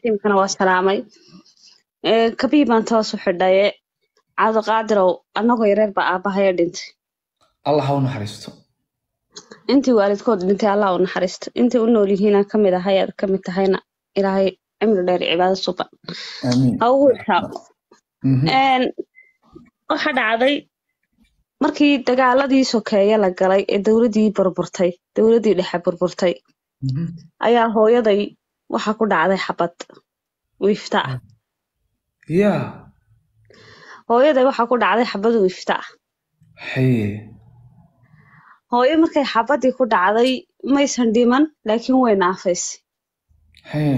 tiimkana waa salaamay Ee, kabii baan toos u xidhaye cabdiqaadirow annagoo yareer baa aabahaya dhintay allah ha u naxariisto intii waalidkood dhintay allah u naxariisto intii u nool yihiinaan ka mid ahay aad ka mid tahayna ilaahay cimri dheer iyo cibaado suban aamiin ha ugu xisaabo Mhm. Een, waxa dhacday markii dagaaladii sokeeye la galay ee dowladdii burburtay dowladdii dhexe burburtay Mhm. ayaa hooyaday waxa ku dhacday xabad wiifta ah ya hooyaday waxa ku dhacday xabad wiifta ah haye hooyo markay xabadii ku dhacday maysan dhiman laakiin way naafaysay haye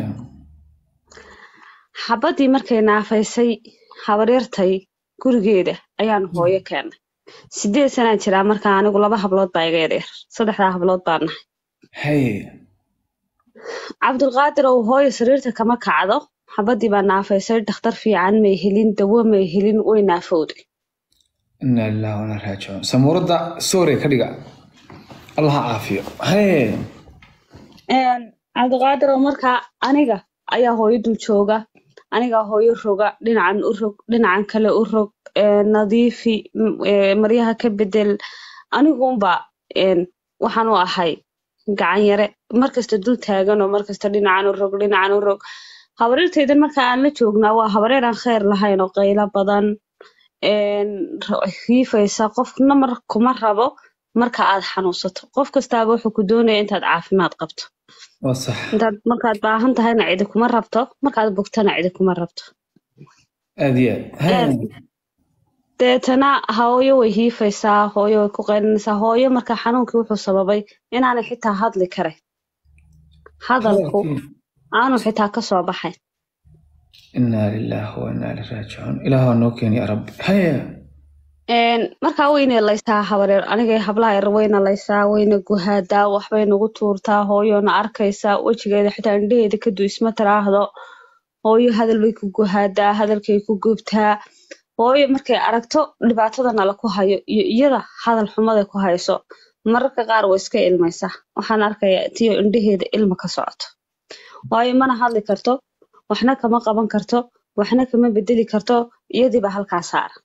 xabadii markay naafaysay habaryartay gurigeeda ayaan hooyo keenay sideed sanaan jiraa markaa anigu laba hablood baa iga yaryar saddexdaa hablood baan nahay haye cabdulqaadir oo hooyo sariirta kama kacdo xabadii baa naafaysay dhakhtar fiican may helin dawo may helin way naafowday ina lillahi wana raajicuun samuuradda soore ka dhiga allah ha caafiyo haye Een, cabdiqaadir oo markaa aniga ayaa hooyo dul jooga anigaa hooyo roga dhinacan u rog dhinacan kale u rog ee, nadiifi m- ee, maryaha ka bedel aniguunba een, waxaan u ahay gacan yare markasta dul taagan oo markasta dhinacan u rog dhinacan u rog habaryartaydan marka aan la joognaa waa habaryar aan kheyr lahayn oo qaylo badan een, ra- hiifaysa qofna mar kuma rabo marka aad xanuunsato qof kastaaba wuxuu ku doonaya intaad caafimaad qabto waa sax intaad markaad baahan tahayna cidi kuma rabto markaad bogtana cidi kuma rabto aad iyo aad haye deetana hooyo way hiifaysaa hooyo way ku qaylinaysaa hooyo marka xanuunkii wuxuu sababay inaanay xitaa hadli karayn hadalku aanu xitaa kasoo baxayn ina lillahi wa ina ilaihi raajicuun ilaah waa noo keeni ya rabbi haye Een, markaa wayna laysaa habareer aniga hablaha yar wayna laysaa wayna guhaadaa waxbay nagu tuurtaa hooyona arkaysaa wejigeeda xitaa indhaheeda kadu isma tiraahdo hooyo hadal bay ku guhaadaa hadalkay ku gubtaa hooyo markay aragto dhibaatada nala ku hayo iyo iyada hadal xumada ku hayso mararka qaar way iska ilmaysaa waxaan arkayaa tiyo indhaheeda ilma ka socoto waayo mana hadli karto waxna kama qaban karto waxna kama bedeli karto iyadiiba halkaa saara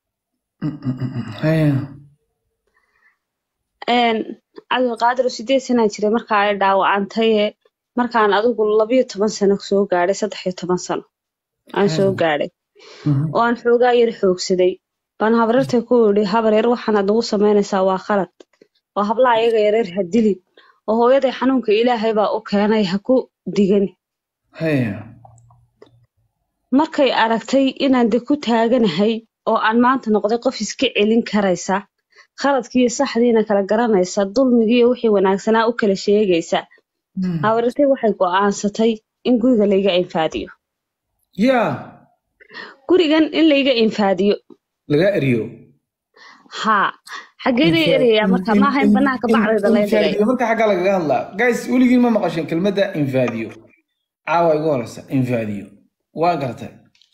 haye Een, cabdulqaadir oo sideed sanaa jiray markaa ay dhaawacantay markaan adigu labiyo toban sano soo gaadhay saddex iyo toban sano aan soo gaadhay oo aan xoogaa yar xoogsaday baan habaryartay ku idhi habar yar waxaanaad nagu samaynaysaa waa khalad oo hablaha iyaga yareer ha dilin oo hooyaday xanuunka ilaahay baa u keenay ha ku digan haye markay aragtay inaan de ku taaganahay oo aan maanta noqday qof iska celin karaysa khaladkiiyo saxdiina kala garanaysa dulmigiiyo wixii wanaagsanaa u kala sheegaysa habaryartay waxay go'aansatay in guriga layga infaadiyo ya gurigan in layga infaadiyo laga eriyo haa xaggee laga erayaa marka maaha in banaanka bacdayda lay dhigay Infaadiyo, marka xaggaa lagaga hadlaa guys weligiin ma maqasheen kelmadda infaadiyo caawa igu horeysa infaadiyo waa gartay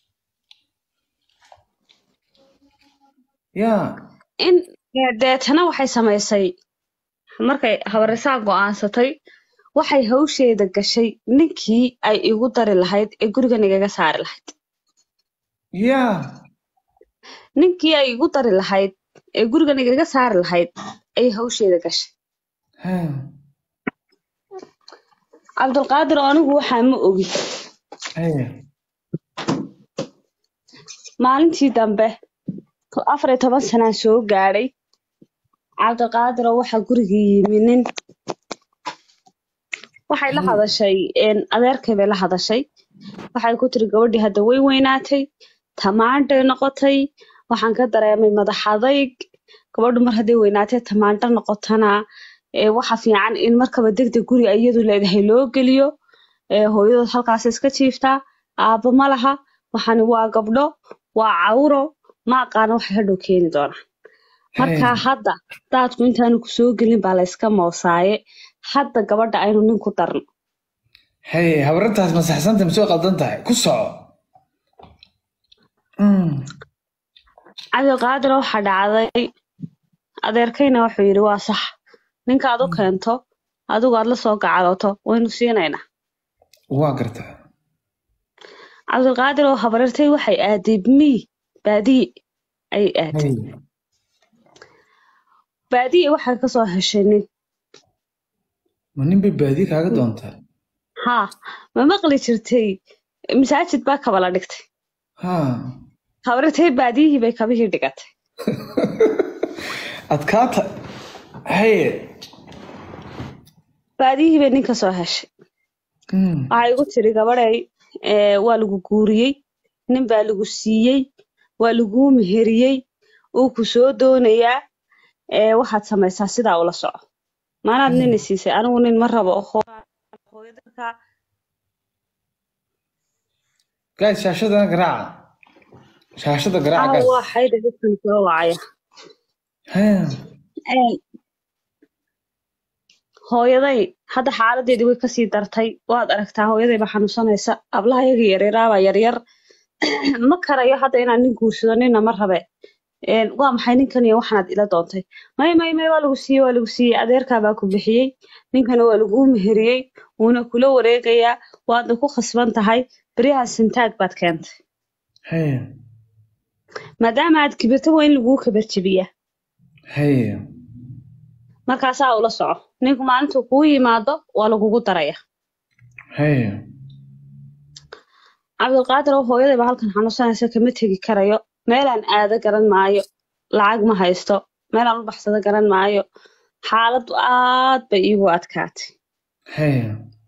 ya in deetana waxay samaysay markay habaraysaa go'aansatay waxay hawsheeda gashay ninkii ay igu dari lahayd ee gurigan igaga saari lahayd ya ninkii ay igu dari lahayd ee gurigan igaga saari lahayd ayay hawsheeda gashay Ha. cabdulqaadir oo anigu waxaa ma ogi Haye. maalintii dambe afar iyo toban sanaan soo gaadhay cabdiqaadir oo waxaa gurigii yimi nin waxay la hadashay een, adeerkay bay la hadashay waxay ku tiri gabadhii hadda way weynaatay tamaandhay noqotay waxaan ka dareemay madax adayg gabadhu mar hadday weynaatay tamaandho noqotana ee, waxa fiican in markaba degdeg guri ay iyadu leedahay loo geliyo ee, hooyadood halkaas iska jiiftaa aabbo ma laha waxani waa gabdho waa cawro ma aqaana waxay hadhow keeni doonaan markaa hadda daadku intaanu ku soo gelin baa la iska moosaaye hadda gabadha aynu nin ku darno Haye, habarintaas ma saxsanta ma soo qaldan tahay ku soco Mm. cabdiqaadir waxaa dhacday adeerkayna wuxuu yidhi waa sax ninka aad u keento adigu aad la soo gacdoto waynu siinaynaa waa gartaa cabdulqaadir oo habarirtay waxay aaday mii baadiye ayay aaday haye baadiye waxay kasoo heshay nin ma nin bay baadiye kaaga doontaa haa ma maqli jirtay masaajid baa kabala dhigtay ha habarirtay baadiyihii bay kabihii dhigatay adkaata haye baadiyihii bay nin kasoo heshay Mm. waxay igu tiri gabadhay ee, waa lagu guuriyey nin baa lagu siiyey waa laguu meheriyey uu ku soo doonayaa ee, waxaad samaysaa sidaa ula soco maanaad nini siisay anigu nin ma rabo hoo- hooyadalka guys shaashadana garaaca shaashada garaaca ah guys waa xayda dadkan soo wacaya haya Een, hooyaday hadda xaaladeedii way kasii dartay waad aragtaa hooyadayba xanuunsanaysa ablaha yaga yaryaraabaa yaryar ma karayo hadda inaan nin guursado nina ma rabe Een, waa maxay ninkan iyo waxaanaad ila doontay may may may waa lagu siiyey waa lagu siiyey adeerkaa baa ku bixiyey ninkana waa laguu meheriyey wuuna kula wareegayaa waadna ku khasban tahay beryaha sintaag baad keentay haya maadaama aad kibirto waa in laguu kabarjabiyaa haya markaasaa ula soco ninku maalintuu kuu yimaado waa lagugu daraya haya cabdulqaadir oo hooyadayba halkan xanuunsanaysa kama tegi karayo meelaan aado garan maayo lacag ma haysto meelaan u baxsado garan maayo xaaladdu aad bay iigu adkaatay haya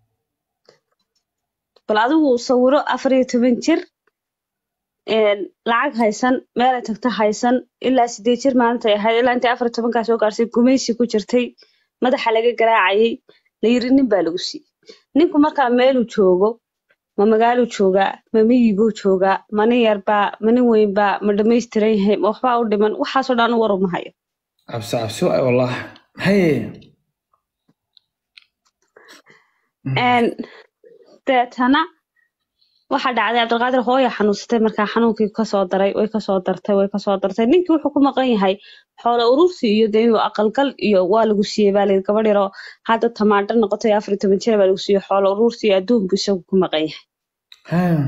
bal adigu sawiro afar iyo toban jir een, lacag haysan meelay tagto haysan ilaa sideed jir maalintay ahayd ilaa intay afar iyo tobankaa soo gaarsay gumaysi ku jirtay madaxa laga garaacayay la yiri nin baa lagu siiyey ninku markaa meeluu joogo ma magaaluu joogaa ma miyiguu joogaa ma nin yarbaa ma nin weynbaa ma dhamaystiran yahay ma waxbaa u dhiman waxaasoo dhan war uma hayo cabsi cabsi waay wallah haya Een, deetana waxaa dhacday cabdilqaadir hooya xanuunsatay markaa xanuunkii kasoo daray way kasoo dartay way kasoo dartay ninkii wuxuu ku maqan yahay xoolo urursi iyo dee inuu aqalgal iyo waa lagu siiyey baa layidhi gabadh yaroo hadda tamaandho noqotay afar iyo toban jira baa lagu siiyey xoolo urursi iyo adduun buu isagu ku maqan yahay haya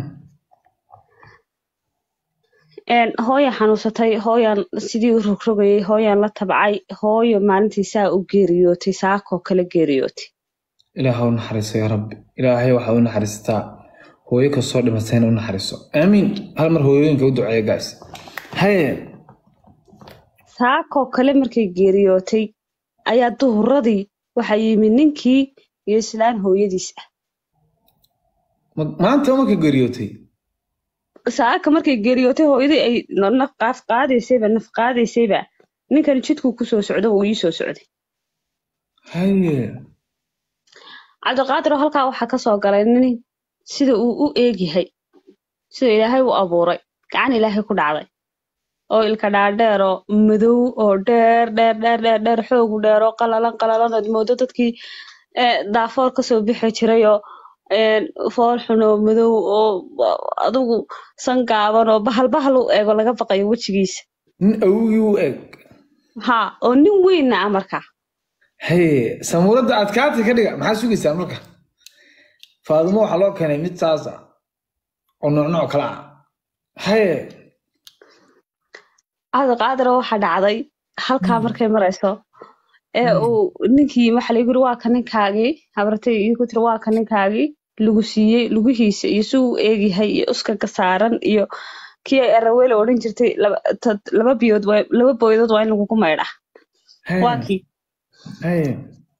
Een, hooya xanuunsatay hooyaan sidii u rogrogayay hooyaan la tabcay hooyo maalintii saa u geeriyootay saakoo kale geeriyootay ilaah u naxariiso yaa rabbi ilaahay waxaa u naxariistaa hooyo kastoo dhimatayna u naxariiso aamiin hal mar hooyooyinka u duceeya guys haya saakoo kale markay geeriyootay ayaa duhuradii waxaa yimid ninkii iyo islaan hooyadiis ah Ma- maanta markay geeriyootay saaka markay geeriyootay hooyadii ay na- naf qaaf qaadaysayba naf qaadaysayba ninkan jidkuu kusoo socdo uu ii soo socday haya cabdiqaadir oo halkaa waxaa kasoo galay nin sida uu u eegyahay sida ilaahay u abuuray gacan ilaahay ku dhacday oo ilka dhaadheer oo madow oo dheer dheer dheer dheer dheer xoogu dheer oo qalalan qalalan ood moodo dadkii eh, daafoor kasoo bixi jiray oo een, fool xun oo madow oo adigu san gaaban oo bahal bahal u eego laga baqayo wejigiisa nin awogii u eg ha oo nin weynna ah markaa haye samuuradda adkaatay ka dhiga maxaa sugaysaa marka faadimo waxaa loo keenay mid saas ah oo nooc nooc kala ah haye cabdiqaadir oo waxaa dhacday halkaa markay marayso ee uu ninkii waxa la yiri waa ka ninkaagii habartay iyo ku tiri waa ka ninkaagii lagu siiyey lugihiisa iyo si uu eegyahay iyo uskaga saaran iyo kii ay araweele odhan jirtay laba tad- laba biyood waa laba booyadood waa in lagugu maydhaa haye waa kii haye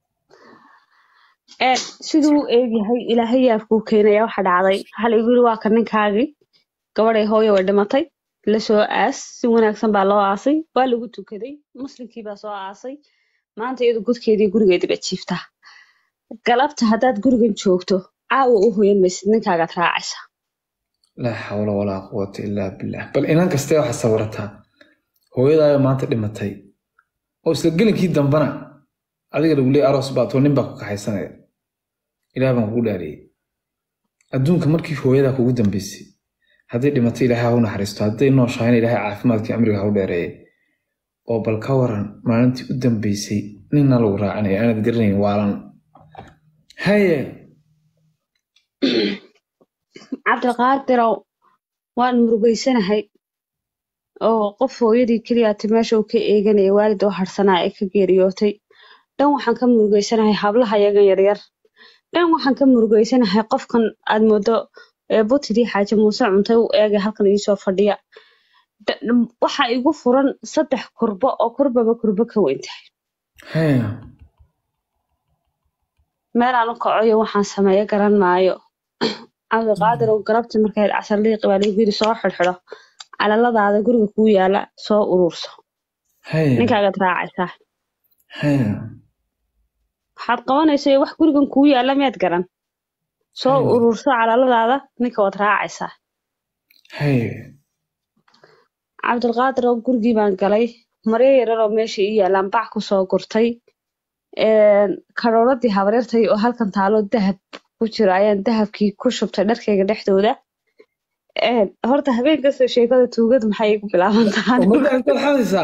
ee siduu u eegyahay ilaahay yaabkuu keenaya waxa dhacday waxa lagu yiri waa ka ninkaagii gabadhay hooyo way dhimatay la soo aas si wanaagsan baa loo aasay waa lagu tukaday muslimkii baa soo aasay maanta iyadu gudkeedii gurigeedii baa jiiftaa galabta haddaad gurigan joogto caawa u hoyan maysid ninkaagaad raacaysa laa xawla walaa quwata illaa billah bal inan kastee waxaa sawirataa hooyadaayo maanta dhimatay oo isla gelinkii dambana adiga lagu leeyay aroos baad oo nin baa ku kaxaysanaya ilaah baan kugu dhaariyey adduunka markii hooyadaa kugu dambeysay hadday dhimatay ilaahay ha u naxariisto hadday nooshahayna ilaahay caafimaadkii amriga ha u dheereeyay oo bal ka waran maalintii u dambeysay ninna lagu raacinaya aanad garanayn waalan haye cabdiqaadirow waan murugaysanahay oo qof hooyadii keliyaati meesha uu ka eeganaya waalid oo harsanaa ee ka geeriyootay dhan waxaan ka murugaysanahay hablaha yagan yaryar dhan waxaan ka murugaysanahay qofkan aad moodo ee butidii xaaji muuse cuntay u eegay halkan iisoo fadhiya Da- waxa igu furan saddex kurbo oo kurbaba kurbo ka weyn tahay haya meel aan u kacoyo waxaan sameeyo garan maayo cabdiqaadir oo galabtii markay casar liiqi baa lagu yiri soo xidhxidho calaladaada guriga kuu yaala soo ururso haya ninkaagaad raacaysaa haya waxaad qabanaysa wax gurigan kuu yaala miyaad garan soo Aywa. ururso calaladaada ninka waad raacaysaa haya cabdilqaadir oo gurigii baan galay maryo yarar oo meesha ii yaalaan bac kusoo gurtay karooradii habaryartay oo halkan taalo dahab ku jiro ayaan dahabkii ku shubtay dharkayga dhexdooda Een, horta habeen kasta sheekada tuugada maxay igu bilaaban tahay ummadda intaad xadaysaa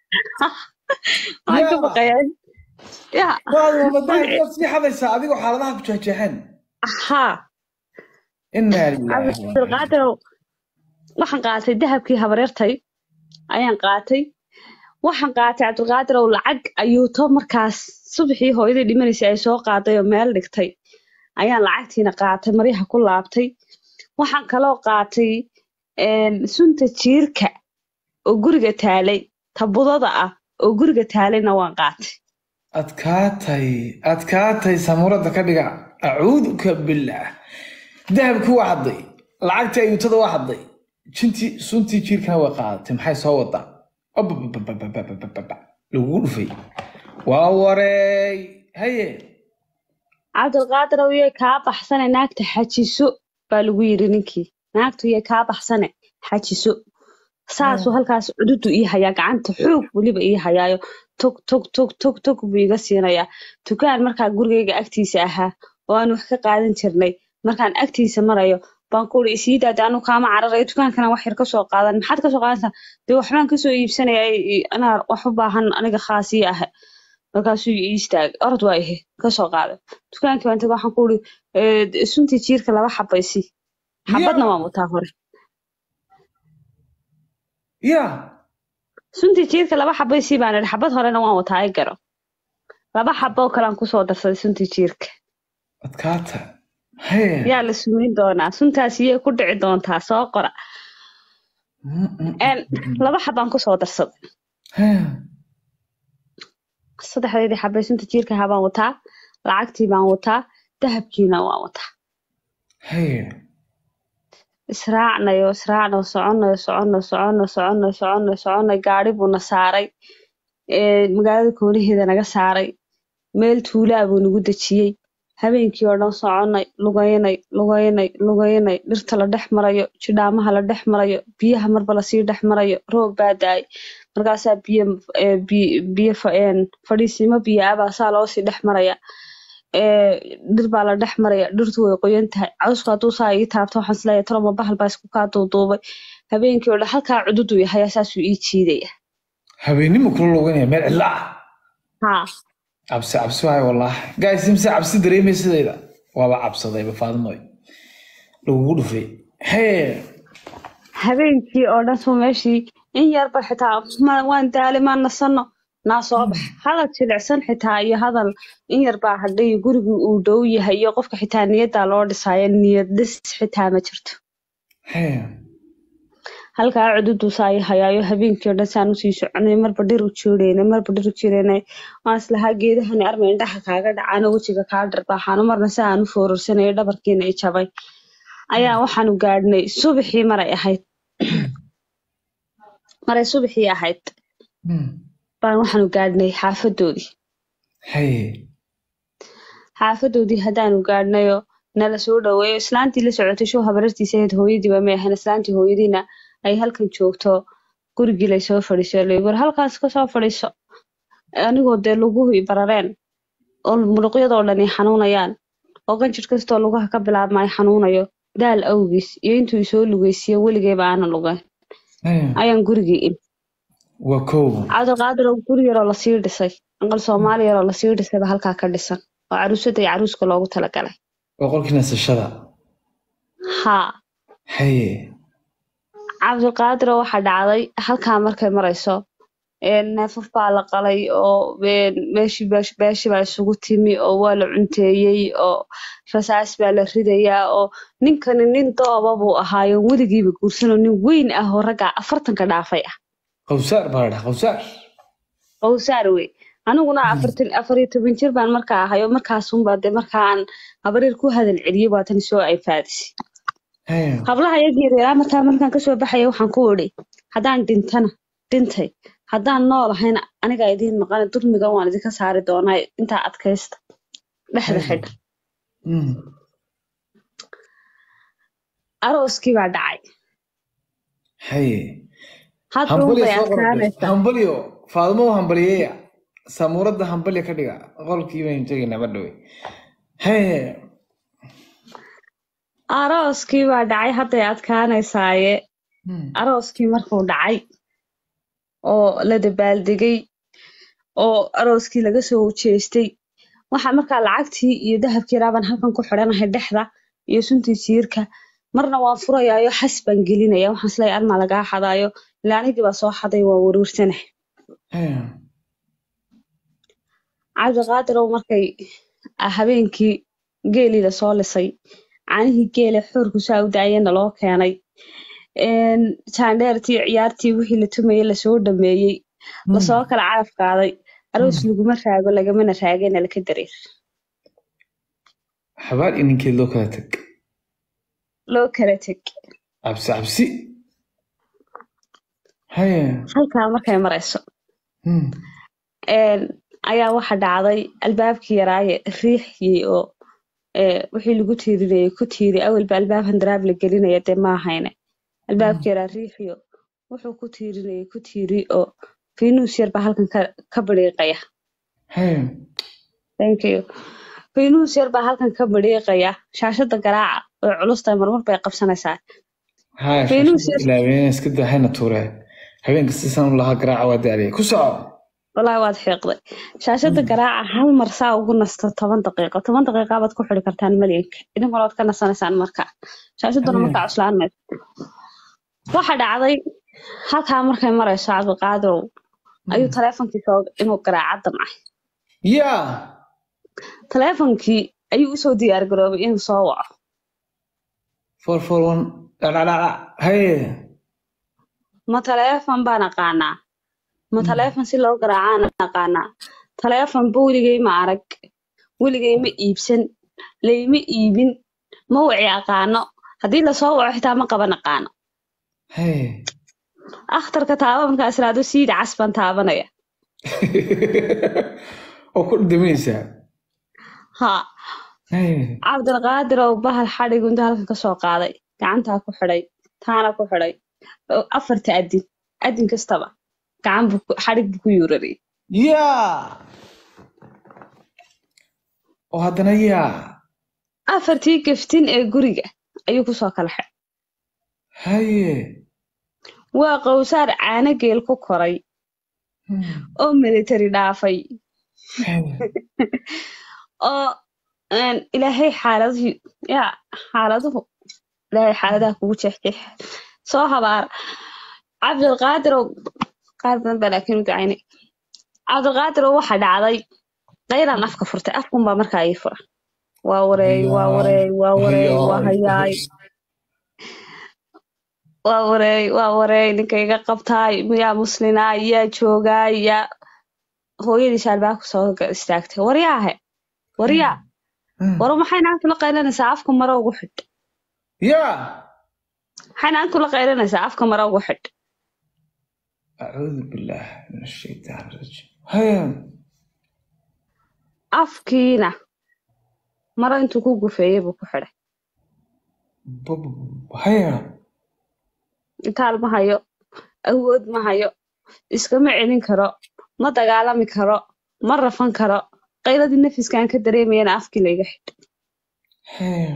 waan ka yaa. baqayaan ya waad ummadda intaad sii xadaysaa adigoo xaaladaha ku jeexjeexeen haa inaa lillahi cabdilqaadirow waxaan qaatay dahabkii habaryartay ayaan qaatay waxaan qaatay cabdilqaadirow lacag ayuu to markaas subaxii hooyadii dhimanaysay ay soo qaaday oo meel dhigtay ayaan lacagtiina qaatay maryaha ku laabtay waxaan kaloo qaatay een, sunta jiirka oo guriga taalay tabudada ah oo guriga taalayna waan qaatay adkaatay adkaatay samuurada ka dhiga acuuduka billaah dahabkii waa hadday lacagtii ayuutada waa hadday jintii suntii jiirkana waa qaadatay maxay soo wadaa Obabababababababa. lagugu dhufay waa wareey haye cabdilqaadirow yay kaa baxsane naagta xajiso baa lagu yiri ninkii naagtu yay kaa baxsane xajiso saasuu halkaas cududu ii hayaa gacanta xoog weliba ii hayaayo tog tog tog tog tog buu iga siinayaa dukaan markaa gurigayga agtiisa ahaa oo aan wax ka qaadan jirnay markaan agtiisa marayo baan ku uri isii daade anu kaama cararayo dukaankana wax yar kasoo qaadan maxaad kasoo qaadantaa dee waxbaan kasoo iibsanaya anaa wax u baahan aniga khaasii ah markaasuu ii istaagay orod waa ihe kasoo qaaday dukaankii baan tagay waxaan ku uri "Eh, suntii jiirka laba xabaysi xabadna waan wataa hore ya suntii jiirka laba xabaysi baan idhi xabad horena waan wataa ay garo laba xabo oo kale aan kusoo darsaday suntii jiirka adkaata haye yaa la sumeyn doonaa suntaas iyay ku dhici doontaa soo qora Een, laba xabaan kusoo darsaday Haye. saddexdeedii xabay sunta jiirka ahaa baan wataa lacagtii baan wataa dahabkiina waan wataa haye israacnayo israacnayo soconayo soconayo soconayo soconayo soconayo soconayo gaari buuna saaray ee, magaalada kooniheeda naga saaray meel tuulaa buu nagu dejiyey habeenkii oo dhan soconay lugaynay lugaynay lugaynay dhirta la dhex marayo jidhaamaha la dhex marayo biyaha marba lasii dhex marayo roob baa daay markaasaa biyo ee, bi- biyo fa- een, fadhiisimo biyo ah baa saa loosii dhex maraya ee, dhir baa la dhex maraya dhirtu way qoyan tahay cawsku hadduu saa ii taabto waxaan isleeyahay toloma bahal baa isku kaa duuduubay habeenkii oo dhan halkaa cududu yahay saasuu ii jiidaya habeenimo kula luganaya meel cidla ah haa cabsi cabsi waayo wallaahi gays imse cabsi dareemay sidayda waaba cabsadayba faadimoy lagugu dhufay haye habeenkii oo dhan soo meeshii in yarba xitaa ma waan daali maan nasano naa soo bax hadal jilicsan xitaa iyo hadal in yarbaa hadhay gurigu uu dhow yahay iyo qofka xitaa niyaddaa loo dhisaayo niyad dhis xitaa ma jirto haye halkaa cududu saa ii hayaayo habeenkii oo dhan saan usii soconay marba dhir u jiireynay marba dhir u jiireynay waan islahaa geedahani arma indhaha kaaga dhacaano wejiga kaa dharbaaxaano marna si aan u foorarsanay dhabarkiina i jabay ayaa waxaanu gaadhnay subaxii maray ahayd maray subaxii ahayd Hmm. baan waxaanu gaadhnay xaafadoodii haye xaafadoodii haddaanu gaadhnayoo nala soo dhaweeyo islaantii la socotay show habarartiisa ahayd hooyadiiba may ahayn islaantii hooyadiina ay halkan joogto gurigii lay soo fadhiiso lagu yiri halkaas ka soo fadhiiso anigoo dee luguhu i barareen oo muruqyadoo dhan i xanuunayaan oo qanjir kastoo lugaha ka bilaabma ay xanuunayo daal awgiis iyo intuu isoo lugeysiiyo weligeyba aanan lugayn haye ayaan gurigii in waa kow cabdiqaadir oo guri yaroo lasii dhisay aqal soomaali yaroo lasii dhisayba halkaa ka dhisan oo caruusada iyo caruuska loogu talagalay waa qolkii nasashada haa haye cabdiqaadiro waxaa dhacday halkaa markay marayso een, neefaf baa la qalay oo een, meeshii beesh- beeshii baa isugu timi oo waa la cunteeyey oo rasaas baa la ridayaa oo ninkani nin dooba buu ahaayo weligiiba guursanoo nin weyn ah oo ragga afartanka dhaafay ah qawsaar baa la dhaha qawsaar qowsaar wey aniguna afartan afar iyo toban jir baan markaa ahay oo markaasunbaa dee markaan habaryar ku hadal celiyey waa tani soo ay faadisay Haya. hablaha iyaga yaryara markaa markaan kasoo baxaya waxaan ku idhi haddaan dhintana dhintay haddaan nool ahayna anigaa idiin maqana dulmigan waan idinka saari doonaa intaa adkaysta dhexda xidha Mm. arooskii baa dhacay haye hadda unbay adkaanaysaa hambalyo faadmo hambaliyeya samuuradda hambalya ka dhiga qolkii baynu tegaynaa ma dhowe haye arooskii baa dhacay hadday adkaanaysaaye Mm. arooskii markuu dhacay oo la dabaaldegay oo arooskii laga soo jeestay waxaa markaa lacagtii iyo dahabkii raabaan halkan ku xidhanahay dhexda iyo suntii jiirka marna waan furayaayo xas baan gelinaya waxaan isleeyahay armaa lagaa xadaayo ilaa anigii baa soo xaday waa waruursanah Haya. cabdiqaadirow markay ah, habeenkii geelii lasoo lisay caanihii geele xoorku saa u daayana loo keenay een, jaandheertii ciyaartii wixii la tumayay lasoo dhameeyey lasoo kala caraf qaaday aroos laguma raago lagamana raagana laka dareer xabaal iyo ninkeed loo kala tag loo kala teg cabsi cabsi haye halkaa markay marayso Mm. een, ayaa waxa dhacday albaabkii yaraaye riixyey oo ee, wixii lagu tiirinayay ku tiiri awalba albaab handaraab la gelinaya dee ma ahayne albaabkii yaraa riixiyo wuxuu ku tiirinayay ku tiiri oo fiinuus yar baa halkan ka, ka bidhiiqaya haye thank you fiinuus yar baa halkan ka bidhiiqaya shaashada garaaca oo culusta marmar bay qabsanaysaa haya Fiinus shashada yar. ilaaween iska daa hayna tuuree habeenka sisan u lahaa garaaca waa daaliyay ku soco wallaahi waad xiiqday shaashada garaaca hal mar saa ugu nasto toban daqiiqo toban daqiiqa baad ku xidhi kartaan malyanka idinkuna waad ka nasanaysaan markaa shaashaduna Mm. markaa cuslaan mayso waxa dhacday halkaa markay marayso cabdiqaadirow ayuu taleefonkii soo inuu garaaca damcay yaa taleefonkii ayuu usoo diyaar garoobay inuu soo waco four four one dhadhadhadha haye ma taleefon baan aqaanaa ma taleefon si loo garaacaan aqaanaa taleefon ba weligay ma arag weligay ma iibsan layma iibin ma wici aqaano haddii lasoo waco xitaa ma qaban aqaano haye akhtarka taaba markaas iraado siida cas baan taabanaya oo ku daminaysaa ha haye cabdilqaadir oo bahal xadhig inta halkan kasoo qaaday gacantaa ku xidhay taana ku xidhay oo afarta adin adin kastaba gacan buu ku- xadhig buu ku yuurariyay yaa oo haddana yaa afartii gaftin ee guriga ayuu kusoo kala xidhay haye waa qowsaar caano geel ku koray Hmm. oo military dhaafay haye oo een, ilaahay xaaladihii yaa xaaladuhu ilaahay xaaladaha kugu jeexjeex soo habaara cabdilqaadirow qaar badan baa laakiin u ducaynay cabdilqaadirow waxa dhacday qayraan afka furtay afkunbaa markaa ii furan waa wareey waa wareey waa wareey waa hayaay waa wareey waa wareey ninka iga qabtaay yaa muslinaay yaa joogaay yaa hooyadiis albaabka soo ga- istaagtay waryaahe waryaa Hmm. war maxay naagtu la qaylanaysaa afka maro ugu xidh yaa maxay naagtu la qaylanaysaa afka maro ugu xidh acuudu billaah min ashaytaan rajiim haye afkiina maro intuu ku gufeeyey buu ku xidhay Bub- haye itaal ma hayo awood ma hayo iskama celin karo ma dagaalami karo ma rafan karo qayladii nafiskaan ka dareemayana afkii layga xidh haye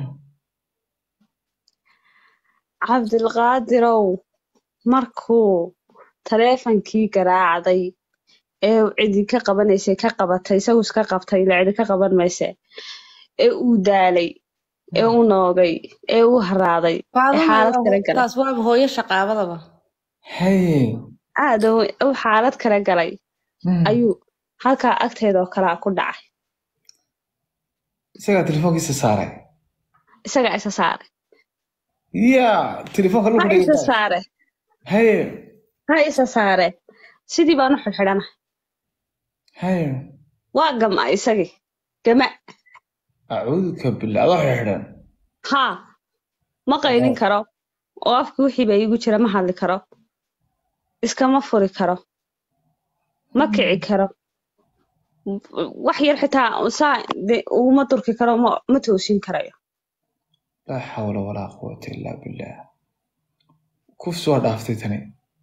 cabdilqaadirow markuu taleefonkii garaacday ee uu cidi ka qabanaysay ka qabatay isagu iska qabtay ila cidi ka qaban mayse ee uu daalay ee u noogay ee u haraaday ee xaalad kala galay taas waaba hooyo shaqaabadaba haye aada u- u xaalad kala galay Mm. ayuu halkaa agteeda oo kalea ku dhacay isagaa telefoonkiisa saaray isagaa isa saare ya telefoonka ha lagu isa dhigay saare haye ha isa saare sidii baan u xidhxidhana haye waa gama isagii gama acuuduka billah adoo xidhan haa ma qaynin karo oo afka wixii baa iigu jira ma hadli karo iskama furi karo ma kici karo wax yar xitaa saa de- uguma durki karo ma ma toosin karayo laa xawla walaa quwata illaa billah kufs waa dhaaftay tani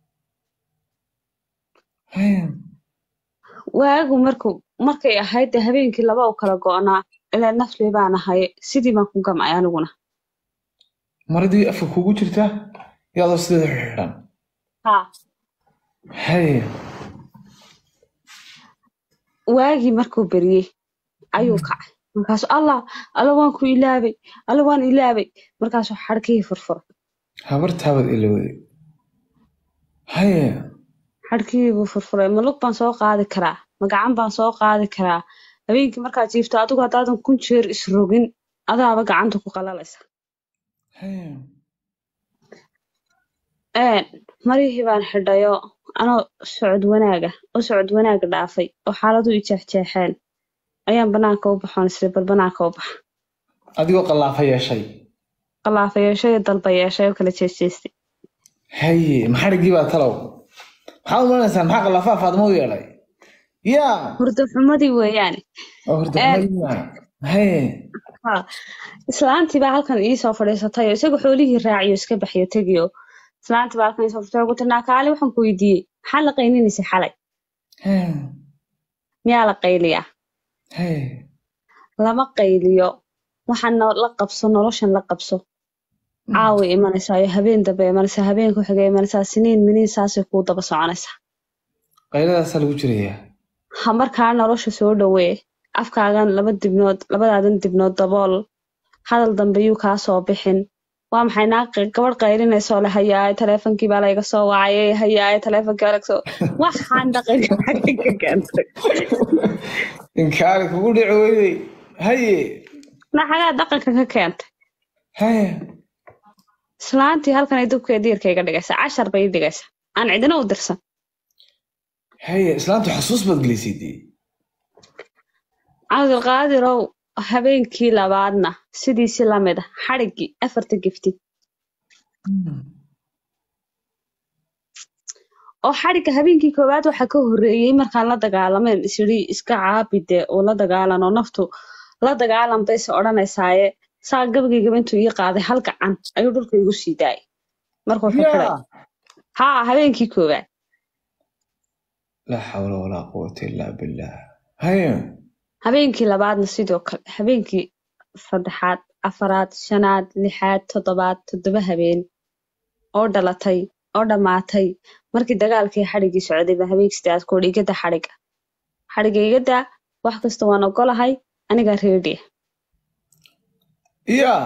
haye waagu markuu markay ahayd dee habeenkii laba u kala go'naa ilaa nafli baan ahay sidii baan ku gamcay aniguna maradii afka kugu jirta iyo adoo sideeda xidhan haa haye waagii markuu beriyey ayuu kacay markaasuu allah alla waan ku ilaabay alla waan ilaabay markaasuu xadhkihii furfuray habartaabaad ilowday haye xadhkihii buu furfuray ma lug baan soo qaadi karaa ma gacan baan soo qaadi karaa habeenkii markaad jiifto adigu haddaadan kun jeer isrogin adaaba gacanta ku qalalaysa haye een marihii baan xidhayo anoo socod wanaaga oo socod wanaaga dhaafay oo xaaladu i jeexjeexeen ayaan banaanka u baxoon isri bal banaanka u baxa adigoo qallaafa yeeshay qalaafa yeeshay iyo dalba yeeshay oo kala jeesteystay haye maxadhigii baa talow maxaad u malanaysaan maxaa qallaafaa faadimo u yeelay yaa hurdo xumadii weeyaane oo horta haye haa islaantii baa halkan iisoo fadhiisatay oo isaga xoolihii raaciyo iska baxyo tegiyo islaantii baa halkan iisoo fadhiisatay oo ku tirnaa kaali waxaan ku weydiiyey maxaa la qayninaysa xalay haye miyaa la qayliyaa haye lama qayliyo waxaan no- la qabso noloshan la qabso caawi imanaysaa iyo habeen dambe imanaysaa habeen ku xiga imanaysaa siniin miniin saasay kuu daba soconaysaa qayladaasaa lagu jirayaa ha markaa nolosha soo dhowee afkaagan laba dibnood labadaadan dibnood dabool hadal dambe yuu kaa soo bixin waa maxay naa gabadh qaylinayso le hayaay taleefonkii baa layga soo wacayay hayaay taleefonkii baa laga soo waxaan dhaqanka xagga ka keentay inkaari kugu dhici weydey haye na xagaa dhaqanka ka keentay haye islaantii halkan ay dubkeeda diirka iga dhigaysaa cashar bay ii dhigaysaa aan cidina u dirsan haye islaantu xasuus baad gelisay dee cabdulqaadirow habeenkii labaadna sidiisi lamid ah xadhiggii afarta gifti oo xadhigga habeenkii koowaad waxaa ka horreeyey markaan la dagaalameen isyidhi iska caabide oo la dagaalan oo naftu la dagaalan bayse odhanaysaaye saa gabageygaba intuu ii qaaday hal gacan ayuu dhulka igu sii daayay markuu xidxiday yaa haa habeenkii koowaad laa xawla walaa quwata illaa billah haye habeenkii labaadna sidoo kale habeenkii saddexaad afaraad shanaad lixaad toddobaad toddoba habeen oo dhalatay oo dhammaatay markii dagaalkii xadhiggii socday baa habeenkii sideedaad ku odhi igada xadhigga xadhigga igada wax kasta waan ogolahay anigaa reediya yaa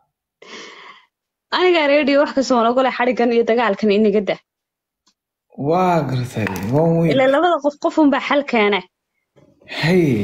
anigaa reediya wax kasta waan ogolahay xadhiggan iyo dagaalkan in igada waa gartay waan weyn ilaa labada qof qofunbaa xal keene haye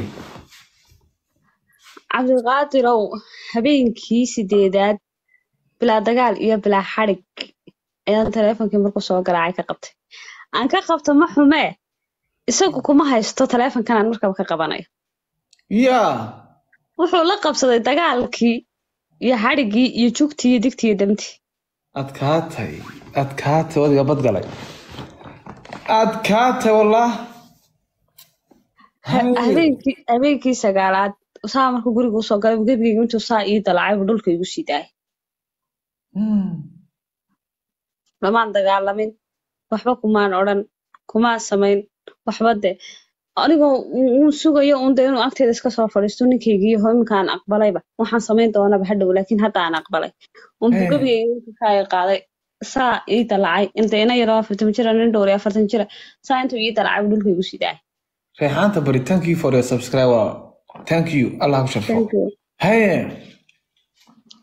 cabdiqaadirow habeenkii sideedaad bilaa dagaal iyo bilaa xadhig ayaan taleefonkii markuu soo garaacay ka qabtay aan ka qabto ma xumee isagu kuma haysto taleefonkan aan markaba ka qabanayo yaa wuxuu la qabsaday dagaalkii iyo xadhiggii iyo jugtii iyo digtii iyo damtii adkaatay adkaatay wadiga badgalay adkaatay wallah Haye. habeenkii habeenkii sagaalaad saa markuu guriga usoo galay gebigeyga intuu saa ii dalacay buu dhulka igu sii daayay Hmm. lamaan dagaalamin waxba kumaan odhan kumaan samayn waxba de anigoo uu sugayo un de inuu agteeda iska soo fadhiisto ninkaygii ho iminkaan aqbalayba waxaan samayn doonaba hadhow laakiin hadda aan aqbalay unbuu Eh. gebigeyga intuu kaa qaaday saa ii dalacay inta ina yaroo afartan jira nin dhowr iyo afartan jira saa intuu ii dalacay buu dhulka igu sii daayay reexaanta bari thank you for your subscriber thank you allah ku sharfo haye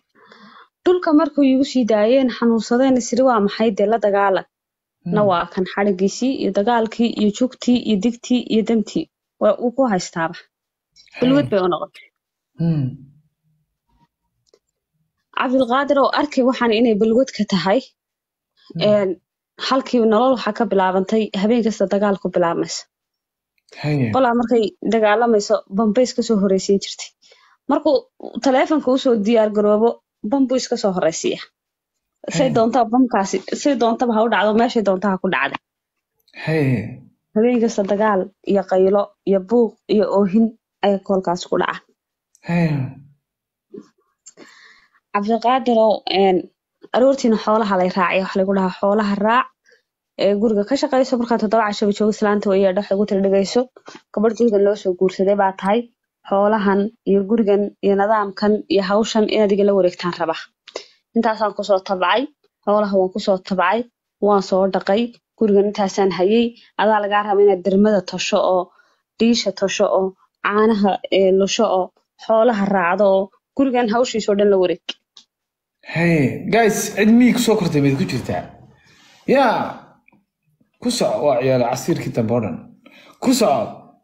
dhulka markuu iigu sii daayeen xanuunsadeen isiri waa maxay dee la dagaalan na waa kan xadhigiisii iyo dagaalkii iyo jugtii iyo digtii iyo damtii waa uu ku haystaaba balwad bay u noqotay Hmm. cabdilqaadir oo arkay waxaan inay balwad ka tahay een, halkii nolol waxaa ka bilaabantay habeen kasta dagaal ku bilaabmaysa Haya. qolaa markay dagaalamayso bambays kasoo horeysiin jirtay markuu taleefonka usoo diyaar garoobo bambu iska soo horeysiiya say Hey. doontaa bamkaasi say doontaba ha u dhacdo meeshay doonta ha ku dhacda Haya. habeen kasta dagaal iyo qaylo iyo buuq iyo oohin ayaa koolkaas ku dhaca Haya. cabdiqaadirow een, aroortiina xoolaha lay raacay waxa lagu dhahaa xoolaha raac ee guriga ka shaqayso markaa toddoba cashaba joogo islaanta way dhex ugu tala dhigayso gabadh gurigan loo soo guursaday baa tahay xoolahan iyo gurigan iyo nidaamkan iyo hawshan inaad igala wareegtaan raba intaasaan kusoo tabcay xoolaha waan kusoo tabcay waan soo dhaqay gurigan intaasaan hayay adaa lagaa raba inaad dermada tosho oo dhiisha tosho oo caanaha ee, lusho oo xoolaha raacdo oo gurigan hawshiisoo dhan la wareeg Haya. Guys, cid miyig soo kortay mayd ku jirtaa? Yaa. Ku soco waa ciyaal casiirkii dambe oo dhan. Ku soco.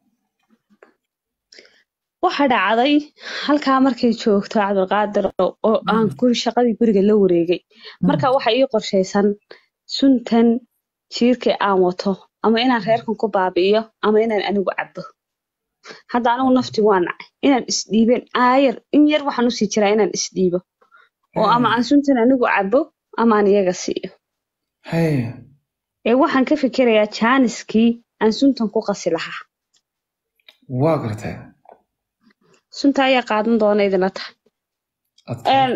waxa dhacday halkaa markay joogto cabdilqaadir oo aan guri shaqadii guriga la wareegay marka waxa ii qorshaysan suntan jiirka aan wato ama inaan reerkan ku baabi'iyo ama inaan anigu cabo hadda anigu nafti waa nacay inaan isdhiibeen aayar in yar waxaan usii jiraa inaan isdhiibo oo ama aan suntan anigu cabo ama aan iyaga siiyo Haya. ee waxaan ka fikirayaa jaaniskii aan suntan ku qasi lahaa Waa gartay. sunta ayaa qaadan doona idinla tahay Adkaa. Een,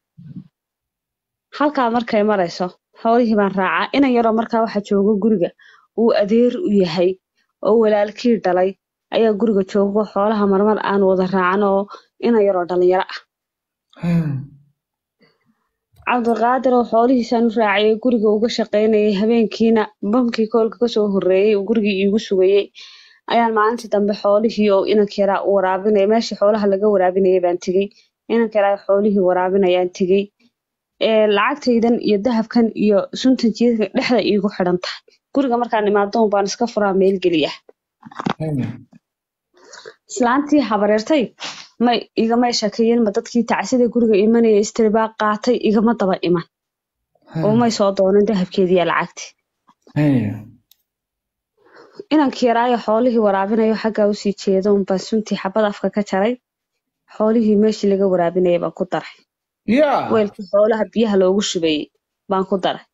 halkaa markay marayso xoolihii baan raacaa inan yaroo markaa waxa joogo guriga uu adeer u yahay oo walaalkii dhalay ayaa guriga joogo xoolaha marmar aan wada raacan oo inan yaroo dhalinyaro ah Haya. cabdiqaadir oo xoolihiisaan u raacayay guriga uga shaqaynayay habeenkiina bamkii koolka kasoo horreeyey uu gurigii iigu sugayey ayaan maalintii dambe xoolihii oo inanka yaraa u waraabinaya meeshii xoolaha laga waraabinayay baan tegey inanka yaraa xoolihii waraabinayaan tegey ee lacagtaydan iyo dahabkan iyo suntan jiidka dhexda iigu xidhan tahay guriga markaan imaadoon baan iska furaa meel geliya Haya. islaantii habareertay may igamay shakeeyeen ma dadkii tacsida guriga imanaya istiribaa qaatay igama daba iman oo may soo doonan dahabkeediiya lacagti Haya. inankii yaraayo xoolihii waraabinayo xaggaa usii jeedo unbaan suntii xabad afka ka jaray xoolihii meeshii laga waraabinayay baan ku daray Yaa. weelkii xoolaha biyaha loogu shubayey baan ku daray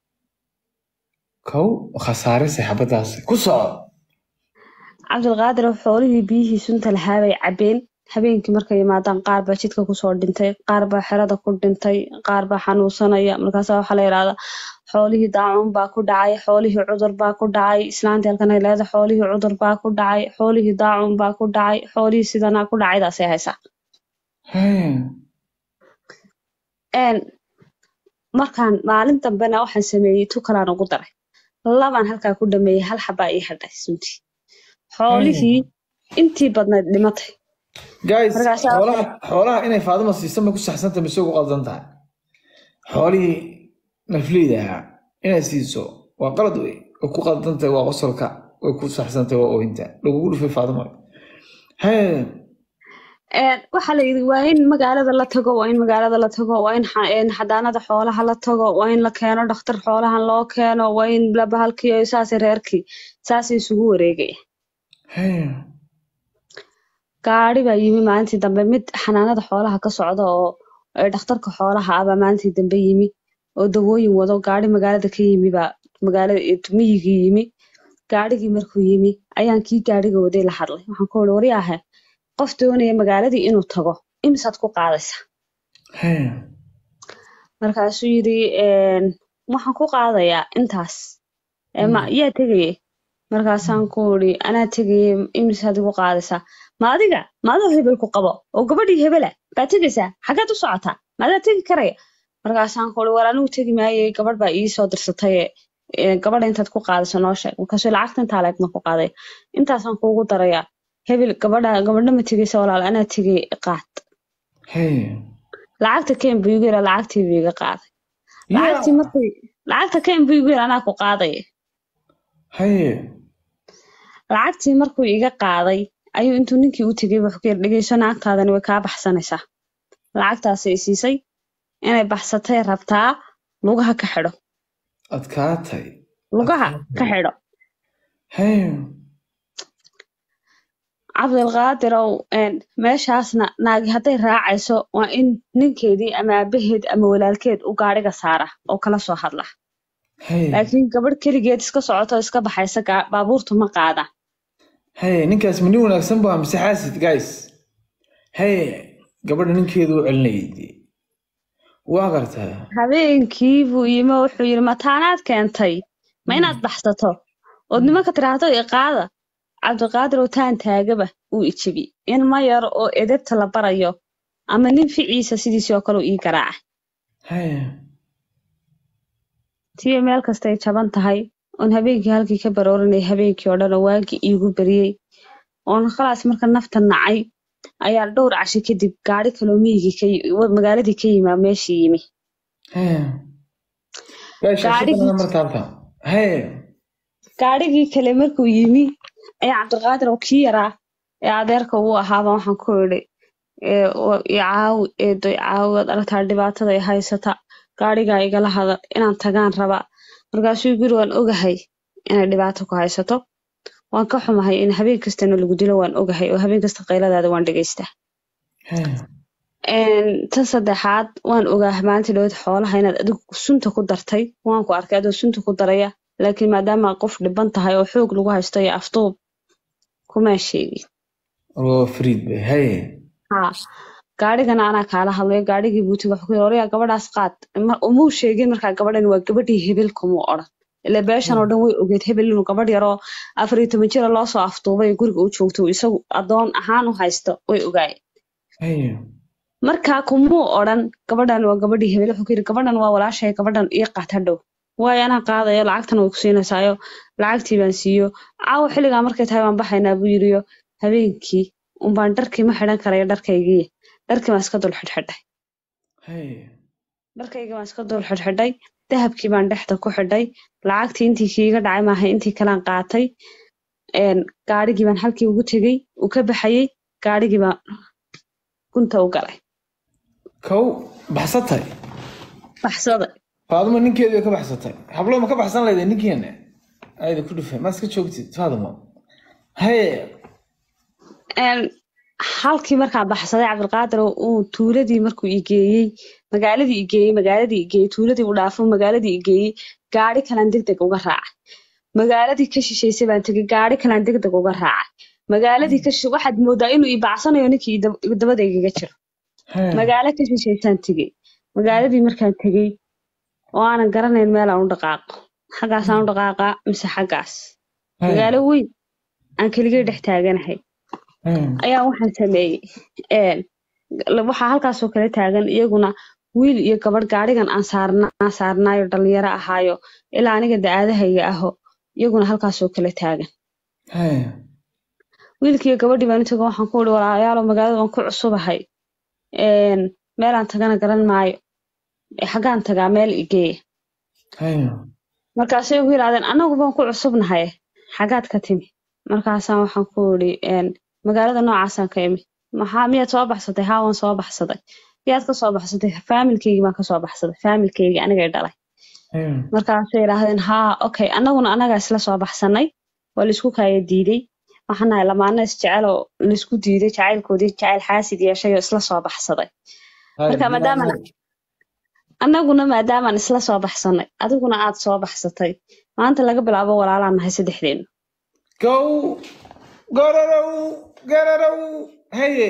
Kow khasaare saxaabadaas. Ku soco. cabdilqaadir oo xoolihii biyihii sunta lahaa bay cabbeen habeenkii markay yimaadaan qaar baa jidka kusoo dhintay qaar baa xerada ku dhintay qaar baa xanuunsanaya markaasaa waxaa la yidhahdaa xoolihii daacuun baa ku dhacay xoolihii cudur baa ku dhacay islaantii halkan ay leedahay xoolihii cudur baa ku dhacay xoolihii daacuun baa ku dhacay xoolihii sidanaa ku dhacaydaasay haysaa Haya. een markaan maalin dambena waxaan sameeyey tukalaan ugu daray labaan halkaa ku dhameeyey hal xabaa ii hadhay suntii xoolihii intii badnayd dhimatay Guys, Markaasaa- xoolaha xoolaha inay Faadima siiso ma ku saxsanta mise ugu qaldan tahay? Xoolihii nafleyda ahaa inay siiso waa qalad wey. Way ku qaldan tahay waa qosolka. Way ku saxsan tahay waa oohinta. Lagugu dhufay Faadima. Haya. Een, waxaa la yidhi waa in magaalada la tago waa in magaalada la tago waa in xa- een, xadaanada xoolaha la tago waa in la keeno dhakhtar xoolahan loo keeno waa in la bahalkiyo saasay reerkii saasay isugu wareegaya Haya. gaari baa yimi maalintii dambe mid xanaanada xoolaha ka socda oo ee dhakhtarka xoolaha ah baa maalintii dambe yimi oo dawooyin wado gaari magaalada ka yimi baa magaalada ee miyigii yimi gaarigii markuu yimi ayaan kii gaariga waday la hadlay waxaan ku uri waryaahe qof doonaya magaaladii inuu tago imisaad ku qaadaysaa Haya. markaasuu yidhi een, waxaan ku qaadayaa intaas Ee, ma yaa tegayay markaasaan ku uri anaa tegayay imisaad igu qaadaysaa ma adiga ma adoo hebel ku qabo oo gabadhii hebela baa tegaysaa xaggaad u socotaa ma adaa tegi karaya markaasaan ku uri war anigu tegi maayey gabadh baa ii soo dirsatay ee, gabadha intaad ku qaadayso noo sheeg markaasuu lacagta intaa leeg ma ku qaadaya intaasaan kuugu darayaa hebel gabadha gabadha ma tegaysa walaal anaa tegay qaad Haya. lacagta keen buu igu yidhi lacagtii buu iga qaaday lacagtii yaa markuu lacagta keen buu igu yidhi anaa ku qaadaya haye lacagtii markuu iga qaaday ayuu intuu ninkii u tegay wuxuu ku yidhi dhegeyso naagtaadani way kaa baxsanaysaa lacagtaasi i siisay inay baxsatay rabtaa lugaha ka xidho adkaatay lugaha ka xidho haye cabdilqaadirow een, meeshaasna naagi hadday raacayso waa in ninkeedii ama aabaheed ama walaalkeed u gaadhiga saara oo kala soo hadla haye laakiin gabadh keligeed iska socoto iska baxaysa gaa- baabuurtu ma qaada haye ninkaas ma nin wanaagsan baa mise xaasid guys haye gabadha ninkeedu u celinayay waa gartaa habeenkii buu yimi oo wuxuu yidhi mataanaad keentay ma inaad baxsato ood nimanka tiraahdo i qaada cabdiqaadir oo taan taagaba uu ijibi in ma yar oo edebta la barayo ama nin ficiisa sidiisii oo kale uu ii garaaca haye tiyo meel kastay jaban tahay oon habeenkii halkii ka baroorinay habeenkii oo dhan oo waagii iigu beriyey oon khalaas marka nafta nacay ayaa dhowr cashi kadib gaadhi kaloo miyigii ka yi- wa- magaaladii ka yimaa meeshii yimi haye guys Gaadhigii- shaqada marka halka haye gaadhigii kale markuu yimi ayaa cabdiqaadir oo kii yaraa ee adeerka uu ahaaba waxaan ku idhi ee, oo i caawi eedo i caawi waad aragtaa dhibaatada i haysata gaadhigaa igala hadal inaan tagaan rabaa markaasuu guri waan ogahay inay dhibaato ku haysato waan ka xumahay in habeen kastana lagu dilo waan ogahay oo habeen kasta qayladaada waan dhegaystaa haye Een, tan saddexaad waan ogaa maalintii dhawad xoolaha inaad adigu sunta ku dartay waan ku arkay adoo sunta ku daraya laakiin maadaama aad qof dhiban tahay oo xoog lagu haysto iyo afduub kumaa sheegin waa fariid bay haye haa gaadhigana anaa kaala hadlayo gaadhigii buutiga wuxuu ku yidhi "Oreyaa gabadhaas qaad Ma- umuu sheegin markaa gabadhan waa gabadhii hebel kumuu odhan ila beeshan oo dhan way ogeed hebel inuu gabadh yaroo afar iyo toban jira loosoo afduubay oo guriga u joogto isagu adoon ahaan u haysto way ogaayeen haye markaa kumuu odhan gabadhan waa gabadhii hebel wuxuu ku yidhi gabadhan waa walaashay gabadhan ii qaat hadhow waayo anaa qaadayo lacagtan way ku siinaysaayo lacagtii baan siiyo caawa xilligaa markay tahay waan baxaynaa buu yidhiyo habeenkii unbaan dharkii ma xidhan karayo dharkaygii dharkii baan iska dul xidhxidhay haye dharkaygii baan iska dul xidhxidhay dahabkii baan dhexda ku xidhay lacagtii intii kiiga dhacay maahay intii kalaan qaatay een, gaadhigii baan halkii ugu tegey uu ka baxayey gaadhigii baan gunta u galay kow baxsatay baxsaday faadimo ninkeedu way ka baxsatay hablo ma ka baxsan lahayd ninkeena ayda ku dhufay ma iska joogtid faadimo haye Een, halkii markaan baxsaday cabdilqaadir oo uu tuuladii markuu i geeyey magaaladii i geeyey magaaladii i geeyey tuuladii u dhaafo magaaladii i geeyey gaadhi kalaan degdeg uga raacay magaaladii ka shisheysay baan tegey gaadhi kalaan degdeg uga raacay magaaladii ka shishe waxaad moodaa inuu i bacsanayo ninkii i dab- dabadaygaga jiro haye magaalo ka shisheysaan tegey magaaladii markaan tegey oo aanan garanayn meelaan u dhaqaaqo xaggaasaan u dhaqaaqaa mise xaggaas haye magaalo weyn aan keligay dhex taaganahay haye ayaa waxaan sameeyey een, la- waxaa halkaasoo kale taagan iyaguna wiil iyo gabadh gaadhigan aan saarna aan saarnaayo dhalinyaro ahaayo ilaa aniga da-aadahayga aho iyaguna halkaasoo kale taagan haye wiilkiiyo gabadhii baan u tago waxaan ku ihi walaalayaalo magaalada waan ku cusubahay een, meelaan tagana garan maayo ee xaggaan tagaa meel igeeya haye markaasay ugu yidhahdeen annagu baan ku cusubnahay xagaad ka timi markaasaan waxaan ku idhi een, magaalada noocaasaan ka imi maxaa miyaad soo baxsatay haa waan soo baxsaday miyaad ka soo baxsatay faamilkeygii baan kasoo baxsaday faamilkeygii anigay dhalay haye markaasay yidhaahdeen haa okay annaguna annagaa isla soo baxsanay waa laisku kaaya diiday waxaan nahay lamaana isjecel oo laisku diiday jacaylkoodii jacayl xaasid yeeshay oo isla soo baxsaday marka maadaama annaguna maadaamaan isla soo baxsanay adiguna aad soo baxsatay maanta laga bilaabo walaalaan nahay saddexdeenu gow gararow gararow haye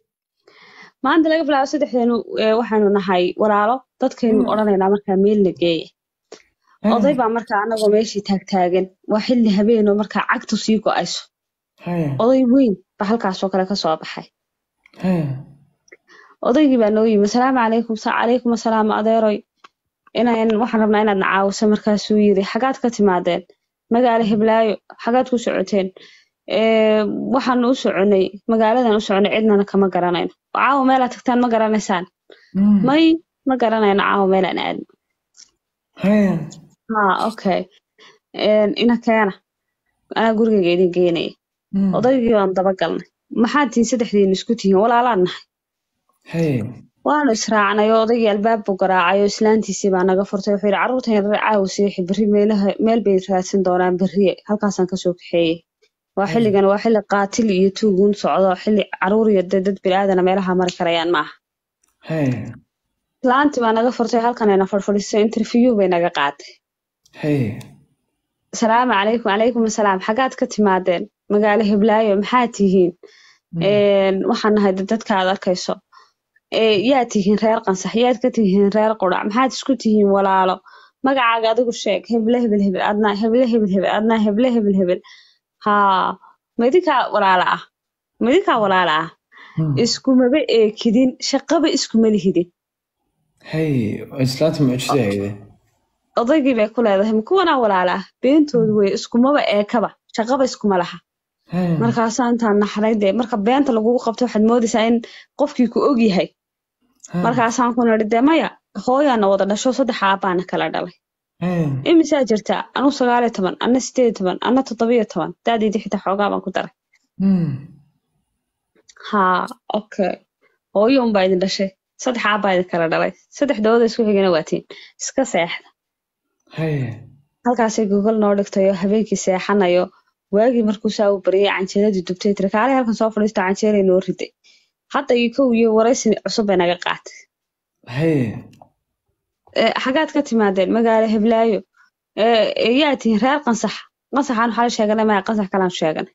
maanta laga bilaabo saddexdeenu ee, waxaanu nahay walaalo dadkaynu odhanaynaa markaa meelna geeya oday baa markaa anagoo meeshii taagtaagan waa xilli habeenoo markaa cagtu sii go-ayso haye oday weyn baa halkaasoo kale ka soo baxay haye odaygii baa noo yimi asalaamu calaykum sa calaykum asalaam adeeroy inaan waxaan rabnaa inaad na caawiso markaasuu yiri xagaad ka timaadeen magaalo heblaayo xagaad ku socoteen "Ee, waxaanu u soconay magaaladan u soconay cidnana kama garanayno caawa meelaad tagtaan ma garanaysaan may ma garanayno caawa meelaan aadno Hee. ha okay ina keena anaa gurigayga idin geynaya Mm. odaygii baan daba galnay maxaad tihiin saddexdiin isku tihiin walaalaan nahay Hee. waanu israacnay oo odaygii albaab buu garaacay oo islaantiisii baa naga furtay wuxuu yidhi carruurtan yaryar caawa seexi berri meelaha meel bay raadsan doonaan berriye halkaasaan kasoo kaxeeyey waa Mm. xilligan waa xilli qaatil iyo tuuguun socdo xilli carruur iyo dee dad biniaadana meelaha mari karayaan maaha Hee. islaantii baa naga furtay halkanayna fadhfadhiisay interview bay naga qaaday Hee. asalaamu calaykum calaykum asalaam xaggaad ka timaadeen magaalo hiblaayo maxaad tihiin Mm. Een, waxaan nahay dad- dadka aad arkayso Ee, yaad tihiin reer qansax yaad ka tihiin reer qurac maxaad isku tihiin walaalo magacaaga adigu sheeg heble hebel hebel adnaa heble hebel hebel adnaa heble hebel hebel haa ma idinkaa walaala ah ma idinkaa walaala ah Mm. iskumaba eekidin shaqaba iskuma lihidin Hee. Islaanta mucjisay hayde. odaygii bay ku leedahay ma kuwanaa walaala ah beentoodu wey iskumaba eekaba shaqaba iskuma laha Hee. markaasaa intaan naxray dee marka beenta lagugu qabto waxaad moodaysaa in qofkii ku og yahay Hee. markaasaan ku nidhi dee maya hooyaana wada dhasho saddex aabbaana kala dhalay Hee. imisaa jirtaa anu sagaal iyo toban anna sideed iyo toban anna toddobiyo toban daadiidii xitaa xoogaa baan ku daray Mm. haa okay hooyo unbaa idin dhashay saddex aabbaa idin kala dhalay saddexdooda isku xigana waatiin iska seexda Hee. halkaasay gogol noo dhigtay oo habeenkii seexanayo waagii markuu saa u baryay canjeeladii dubtay tiri kaalay halkan soo fadhiista canjeelay noo riday hadda iyo kow iyo waraysi cusub bay naga qaatay Hee. Ee, xagaad ka timaadeen magaalo heblaayo Ee, ee, yaa tihiin reer qansax qansaxaan waxaa la sheeganay maya qansax kalaan sheeganay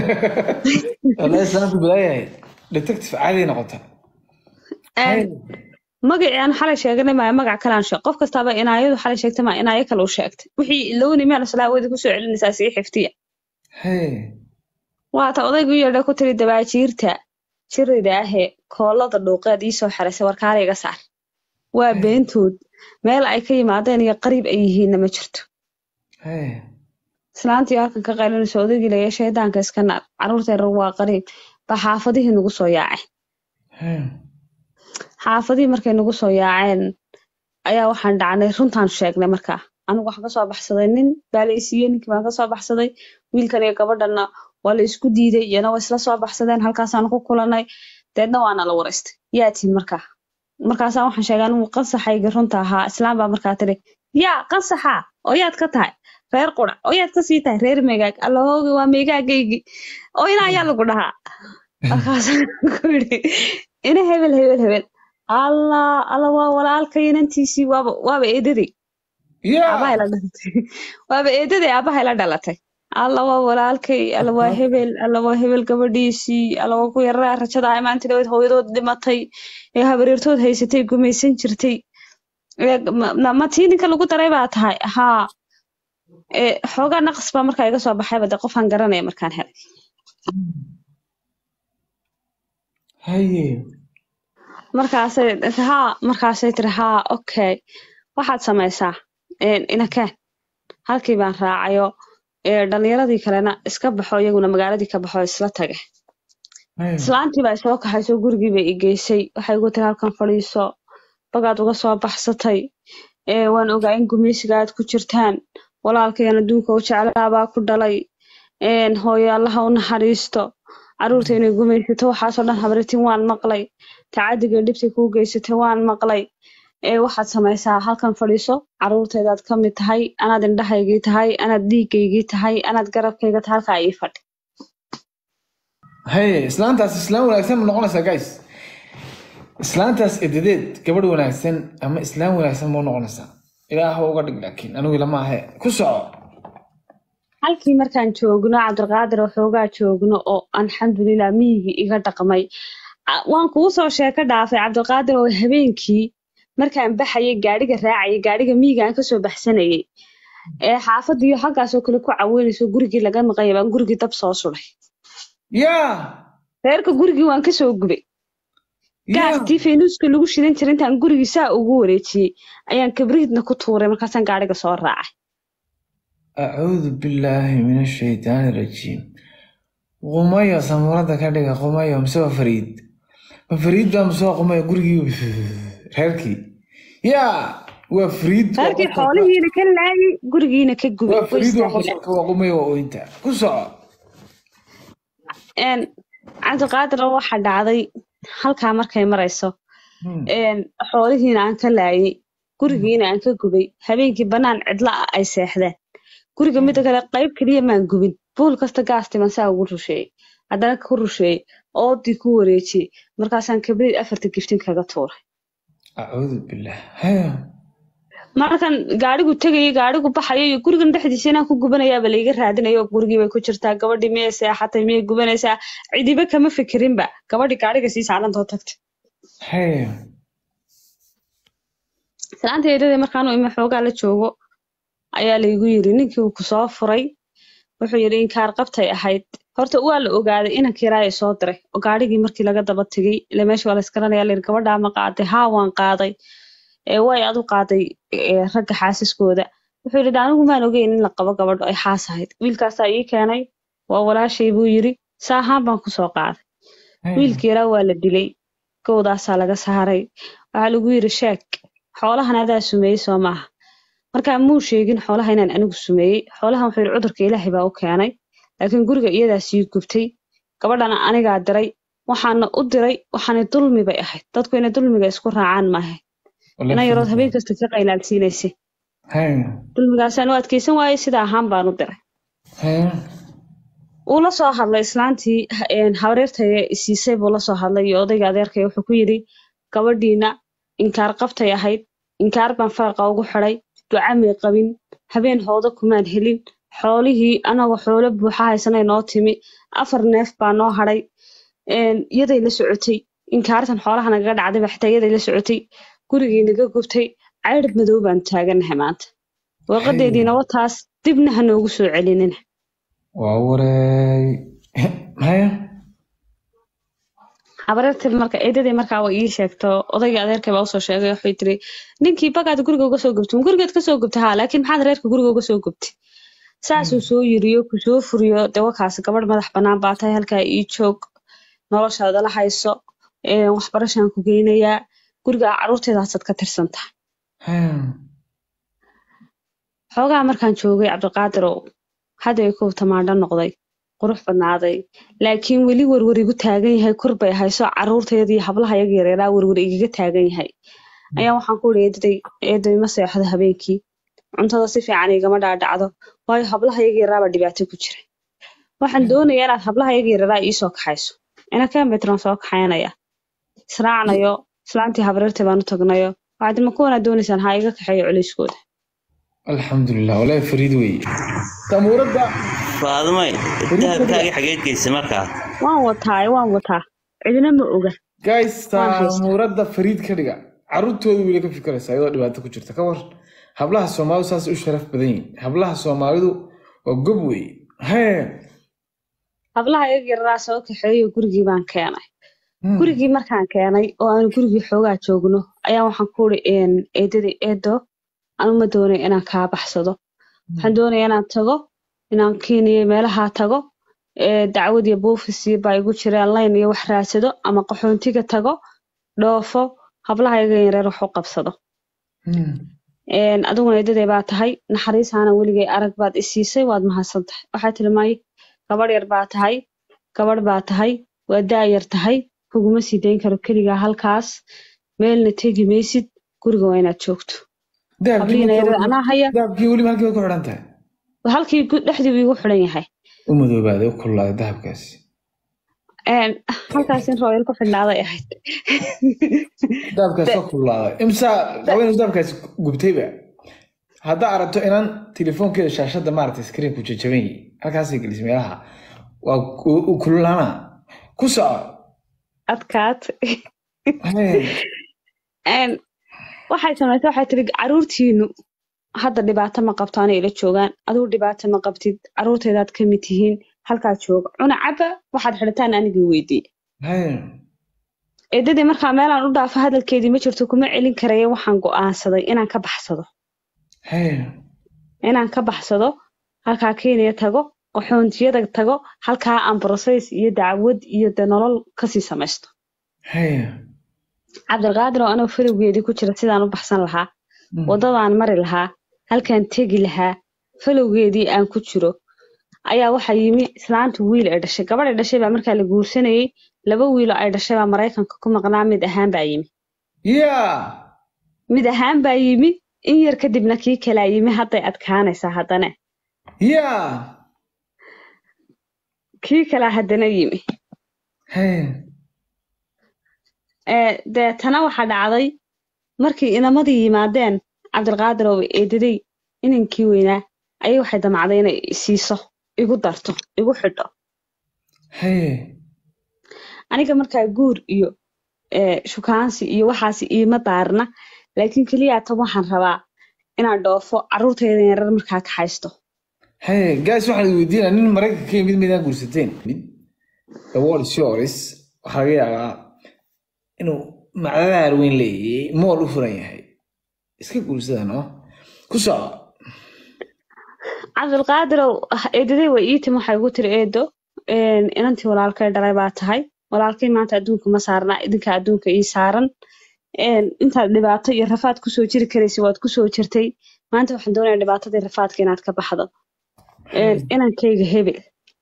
Wallahi islaanta balaayahay. Detective caadi noqota. Hee. magacii aan xalay sheeganay maya magac kalaan sheeg qof kastaaba inaayadu xalay sheegtay maa inaayo kale u sheegtay wixii ilowni meel salaawadi kusoo celinaysaa sii xiftiya Hee. waata odaygu yeedha ku tiri dabaajiirta jirida ahee koolada dhuuqeed iisoo xeraysay warkaala iga saar waa Hee. beentood meel ay ka yimaadeen iyo qariib ay yihiinna ma jirto Hee. islaantii halkan ka qaylinayso odaygii laga shaydaanka iska naar carruurta yarar waa qariib baa xaafadihii nagu soo yaaceen Hee. xaafadihii markay nagu soo yaaceen ayaa waxaan dhacnay runtaan sheegnay markaa anigu waxaan kasoo baxsaday nin baa la isiiyey ninkii baan kasoo baxsaday wiilkan iyo gabadhanna waa la isku diiday iyana waa isla soo baxsadeen halkaasaan ku kulanay deedna waana la waraystay yaa tihin markaa markaasaan waxaan sheegay anigu qansaxayga runta ahaa islaam baa markaa tiri yaa qansaxa oo yaad ka tahay reer qurac oo yaad ka sii tahay reer meegaag allahoogi waa meegaagaygii oo ina ayaa lagu dhahaa markaasaan ku yidhi ina hebel hebel hebel allah alla waa walaalkay inantiisii waaba waaba eedadii aabahay Yeah. la dhalatay waaba eedadii aabahay la dhalatay alla waa walaalkay alla waa hebel alla waa hebel gabadhiisii alla waa ku yaraa rajada ay maanta dhaweyd hooyadood dhimatay ee habaryartood haysatay gumaysan jirtay ee ma- ma ma tii ninka lagu daray baa tahay haa ee xoogaa naqas baa markaa iga soo baxayba de qofaan garanaya markaan helay Haye. markaasay haa markaasay tiri haa okay waxaad samaysaa een, inakeen halkii baan raacayo ee dhalinyaradii kalena iska baxo iyaguna magaaladii ka baxo isla tage Haye. islaantii baa soo kaxaysay gurigii bay i geysay waxay igu tiri halkan fadhiiso bagaad uga soo baxsatay ee waan ogaa in gumeysiga aad ku jirtaan walaalkayan adduunka u jeclaabaa ku dhalay een, hooyo allaha u naxariisto carruurta inay gumaysato waxaasoo dhan habritin waan maqlay tacadiga dhibtay kuu geysatay waan maqlay ee waxaad samaysaa halkan fadhiiso carruurtaydaad ka mid tahay anaad indhahaygii tahay anaad dhiigaygii tahay anaad garabkayga tahay halkaa ii fadhi Haye. Islaantaas islaan wanaagsan ma noqonaysaa guys? Islaantaas edadeed gabadh wanaagsan ama islaan wanaagsan ma noqonaysaa? Ilaah ha uga dhig laakiin anigu lama ahe. Ku soco. halkii markaan joogno cabdilqaadir waxoogaa joogno oo alxamdulilah miyigii iga dhaqmay A- waan kuu soo sheeko dhaafay cabdilqaadir oo habeenkii markaan baxayay gaadhiga raacayay gaadhiga miyiga aan kasoo baxsanayay ee xaafadiyo halkaasoo kale ku caweynayso gurigii laga maqanya baan gurigii dab soo suday Yeah. reerka gurigii waan kasoo gubay Yeah. gaastii faynuuska lagu shidan jiray intaan gurigii saa ugu wareejiyey ayaan kabriidna ku tuuray markaasaan gaadhiga soo raacay أعوذ بالله من الشيطان الرجيم قمية سمرة كدغا قمية مسوى فريد فريد بقى مسوى قمية قرقي reerkii yaa waa fariid waa reerkii qosolka- xoolihiina ka laayay gurigiina ka gubay waa way fariid waa istaahilaa qosolka waa qumay waa ooyinta ku soco Een, cabdiqaadir waxaa dhacday halkaa markay marayso Hmm. een, xoolihiina aan ka laayay gurigiina aan ka gubay habeenkii bannaan cidla ah ay seexdeen guriga mida kale qayb keliya maan gubin buul kasta gaastiman saa ugu rusheeyey haddana ku rusheeyey oodii ku wareejiyey markaasaan kabrid afarta giftin kaga tuuray acuudu billaah haya markan gaarigu tegayay gaarigu baxayo iyo gurigan dhexdiisa inaan ku gubanayaaba laiga raadinayo gurigii bay ku jirtaa gabadhii miyay seexatay miyay gubanaysaa cidiba kama fikirinba gabadhii gaariga sii saarantoo tagtay haya salaanta eedadee markaanu ime xoogaa la joogo ayaa laygu yiri ninkii uu kusoo furay wuxuu yidhi inkaar qabtay ahayd horta waa la ogaaday inankii raaya soo diray oo gaarigii markii laga daba tegay ile meesha waa la iskaranaya layidhi gabadhaa ma qaaday haa waan qaaday ee way adu qaaday ee, ragga xaasiskooda wuxuu yidhi anigu maan ogeyn in la qabo gabadho ay xaas ahayd wiilkaasaa ii keenay waa walaashay buu yidhi saa ahaan baan kusoo qaaday wiilkii yaraa waa la dilay gowdaasaa laga saaray waxaa lagu yidhi sheeg xoolahan adaa sumeeyey soo maaha markaa muu sheegin xoolaha inaan anigu sumeeyey xoolahan wuxuu yidhi cudurka ilaahay baa u keenay laakiin guriga iyadaa sii gubtay gabadhana anigaa diray waxaana u diray waxaana dulmi bay ahayd dadku inay dulmiga isku raacaan maaha ina yarood habeen kasta ka qaylaalsiinaysay haya dulmigaasaan u adkeysan waayey sida ahaan baan u diray haya uu la soo hadlay islaantii een, habaryartay isiisay buu la soo hadlay iyo odayga adeerkay wuxuu ku yidhi gabadhiina inkaar qabtay ahayd inkaar baan faraqa ugu xidhay duca may qabin habeen hooda kumaan helin xoolihii anagoo xoolo buuxa haysanay noo timi afar neef baa noo hadhay een, iyaday la socotay inkaartan xoolaha nagaga dhacday baa xitaa iyaday la socotay gurigii naga gubtay caydhab madow baan taaganahay maanta warqadeediina wataas dibna ha noogu soo celinina waa wareey haya habareertii marka eedadii markaa way ii sheegto odayga adeerkay baa usoo sheegay waxay tiri ninkii bagaad guriga uga soo gubtay gurigeed ka soo gubtay haa laakiin maxaad reerka guriga uga soo gubtay saasuu soo yiriyo kusoo furiyo dee wakaasi gabadh madax bannaan baa tahay halkaa ii joog noloshaada la hayso een, waxbarashaan ku geynayaa guriga caruurteedaasaad ka tirsan tahay haya xoogaa markaan joogay cabdiqaadirow hadda ay kow tamaandho noqday qurux badnaaday laakiin weli werwer igu taagan yahay kor bay hayso caruurteedii hablaha iyaga yareeraa werwer igaga taagan yahay ayaa waxaan ku uri eedaday eeday ma seexdo habeenkii cuntada si fiican igama dhaadhacdo waayo hablaha iyaga yaraabaa dhibaato ku jira waxaan doonayaa inaad hablaha iyaga yareeraa iisoo kaxayso ina kembetraan soo kaxaynaya israacnayo islaantii habareertay baan u tagnayo waxaad ma kuwanaa doonaysaan ha iga kaxeeyo culayskooda alxamdulilah walaahi fariid wey samuuradda faadumay dahabkaagii xageed geysay markaa waan wataaye waan wataa cidina ma oga guys Waan haystaa. samuuradda fariid ka dhiga caruurtooda weli ka fikiraysa iyadoo dhibaato ku jirta ka war hablaha soomaalidu saas u sharaf badan yihin hablaha soomaalidu waa gob wey hee hablaha iyaga yararaa soo kaxeeyo gurigii baan keenay Hmm. gurigii markaan keenay oo aanu gurigii xoogaa joogno ayaa waxaan ku uri eedadii eedo anu ma doonay inaan kaa baxsado waxaan doonaya inaan tago inaan keniya meelaha tago ee dacwad iyo buufisi baa igu jiraan layn iyo wax raadsado ama qaxoontiga tago dhoofo hablaha iyaga yareer wax u qabsado Hmm. Een, adiguna eedaday baa tahay naxariisaana weligay arag baad i siisay waad mahadsan tahay waxaa tiri may gabadh yar baa tahay gabadh baa tahay waa daayar tahay kuguma sii dayn karo keligaa halkaas meelna tegi maysid guriga waa inaad joogto dahabkii hablihiina yareer marka- anaa haya dahabkii weliba halkii bay ku xidhan tahay halkii gu- dhexdii buu igu xidhan yahay u madoobaaday u kululaaday dahabkaasi Een, halkaas in rooyal ku xidhnaaday ahayd dahabkaasi waa kululaaday imsa qabanaysa dahabkaasi gubtayba haddaa aragto inaan telefoonkeeda shaashadda maaragtay screenku jajaban yahay halkaasay gelisay meelaha waa u- u kululaana ku soco adkaat Hee. Een, waxay samaysay waxay tiri caruurtiinu hadda dhibaato ma qabto anay ila joogaan adigu dhibaato ma qabtid caruurteedaad ka mid tihiin halkaa jooga cuna caba waxaad xidhataan anigii weydiiye Hee. eedadii markaa meelaan u dhaafo hadalkeedii ma jirto kuma celin karaya waxaan go'aansaday inaan ka baxsado Hee. inaan ka baxsado halkaa kenya tago qaxoontiyada tago halkaa aan process iyo dacwad iyo de nolol kasii samaysto Hee. cabdilqaadir oo anoo falowgeedii ku jira sidaan u baxsan lahaa Mm. waddadaan mari lahaa halkaan tegi lahaa falowgeedii aan ku jiro ayaa waxaa yimi islaanta wiil ay dhashay gabadhay dhashay baa markaa la guursanayey laba wiiloo ay dhashay baa maraykanka ku maqnaa mid ahaan baa yimi yaa mid ahaan baa yimi in yar kadibna kii kalaa yimi hadday adkaanaysaa haddana yaa kii kalaa haddana yimi Hey. ee deetana waxaa dhacday markii inamadii yimaadeen cabdilqaadir oo eedaday inankii weynaa ayay waxay damacday inay siiso igu darto igu xidho Hey. aniga markaa guur iyo ee, shukaansi iyo waxaas iima daarna laakiin keliyaatan waxaan rabaa inaan dhoofo carruurtayda yarar markaa ka haysto Hey, guys waxaan idin weydiinaa nin maraykanka ka yimid midaan guursateen mid the world is yours waxaa laga yaabaa inuu macdadaar weyn leeyahay mool u furan yahay iska guursada no ku soco cabdilqaadirow eedaday way ii timi waxay igu tiri eedo een, inantii walaalkay dhalay baa tahay walaalkay maanta adduunka ma saarna idinka adduunka ii saaran een, intaad dhibaato iyo rafaad kusoo jiri karaysa waad kusoo jirtay maanta waxaan doonayaa dhibaatadii rafaadka inaad ka baxdo Een, inankayga hebel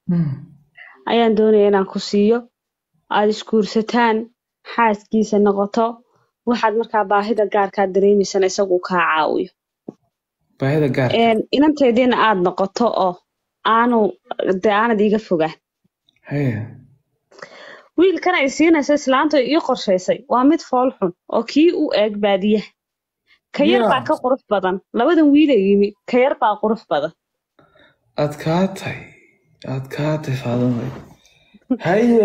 ayaan doonaya inaan ku siiyo aad isguursataan xaaskiisa noqoto waxaad markaa baahida gaarkaad dareemaysana isagu kaa caawiyo baahida gaarka Een, inanteediina aad noqoto oo aanu dee aanad iiga fogaan Hey. wiilkan ay siinaysa islaanta ii qorshaysay waa mid fool xun oo kii u eeg baadiyaha ka yar Yeah. baa ka qurux badan labadan wiil ee yimi ka yar baa qurux badan adkaatay adkaatay faadumay haye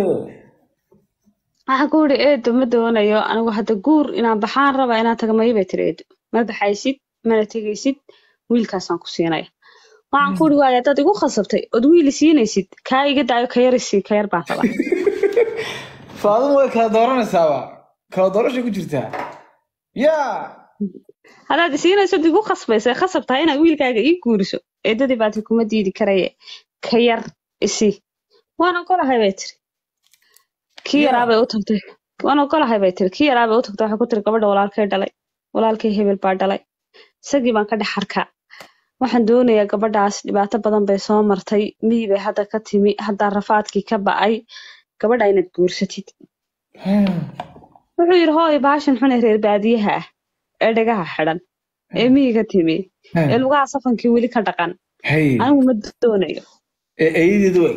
waxaan ku yidhi eedo ma doonayo anigu hadda guur inaan baxaan raba inaan taga mayo bay tiri eedo ma baxaysid mana tegaysid wiilkaasaan ku siinaya waxaan ku yidhi waaya haddaad igu khasabtay ood wiil i siinaysid kaa iga daayo ka yar isii ka yar baan rabaa faaduma way kala dooranaysaaba kala doorashay ku jirtaa yaa haddaad isiinayso igu khasbaysa khasab tahay inaad wiilkaaga ii guuriso eedadii baati kuma diidi karaye ka yar isi waan ogolahay bay tiri kii Yeah. yaraabay u tagtay waan ogolahay bay tiri kii yaraabay u tagtay waxay ku tiri gabadha walaalkay dhalay walaalkay hebel baa dhalay isagii baan ka dhex arkaa waxaan doonayaa gabadhaas dhibaato badan bay soo martay miyi bay hadda ka timi haddaa rafaadkii ka ba'ay gabadha inaad guursatid wuxuu yidhi hooy baashan xun ee reer baadiyaha ah ee dhagaha xidhan ee miyiga timi ee lugaha safankii weli ka dhaqan hay anigu ma doonayo ee eeyadeedu eg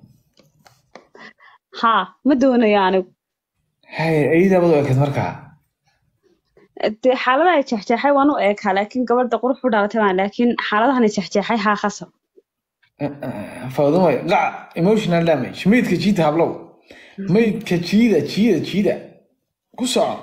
haa ma doonayo anigu hay eeyadaabadu ekeed markaa dee xaaladaha jexjeexay waan u eekaa laakiin gabadha qurux u dhalatay baan laakiin xaaladahan jexjeexay haa khasab faadumay qac emotional damage maydka jiida hablow maydka jiida jiida jiida ku soco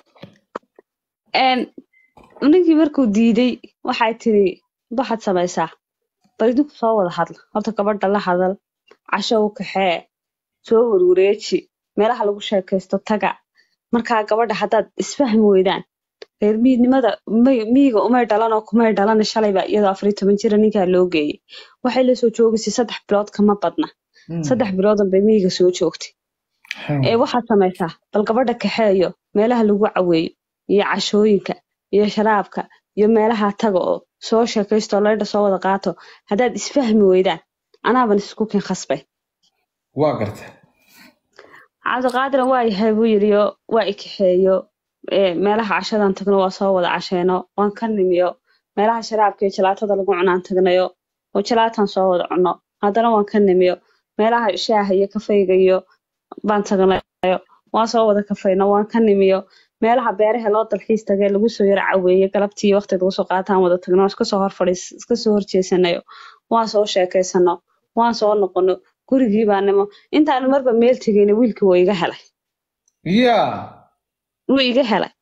Een, ninkii markuu diiday waxay tiri waxaad samaysaa bal idinku soo wada hadla horta gabadha la hadal casho u kaxee soo warwareeji meelaha lagu sheekaysto taga markaa gabadha haddaad isfahmi weydaan reer miidnimada may- miyiga umay dhalan oo kumay dhalan shalayba iyadoo afar iyo toban jira ninkaa loo geeyey waxay la soo joogaysay saddex bilood kama badna saddex biloodan bay miyiga soo joogtay ee waxaad samaysaa bal gabadha kaxeeyo meelaha lagu caweeyo iyo cashooyinka iyo sharaabka iyo meelaha taga oo soo sheekaysto oo laydha soo wada qaato haddaad isfahmi weydaan anaaban isku kin khasbay waa garta cabdiqaadiran waa yahay buu yidhiyo waa i kaxeeyo ee, meelaha cashadan tagno waa soo wada casheeno waan ka nimiyo meelaha sharaabka iyo jalaatada lagu cunaan tagnayo oo jalaataan soo wada cunno haddana waan ka nimiyo meelaha shaaha iyo kafayga iyo baan tagnayo waan soo wada kafayno waan ka nimiyo meelaha beeraha loo dalxiis tagay lagu soo yara caweeye galabtii waqti lagu soo qaataan wada tagno iska soo hor fadhiis iska soo horjeesanayo waan soo sheekaysano waan soo noqono gurigii baa nimo intaanu marba meel tegayna wiilkii waa iga helay yaa wuu iga helay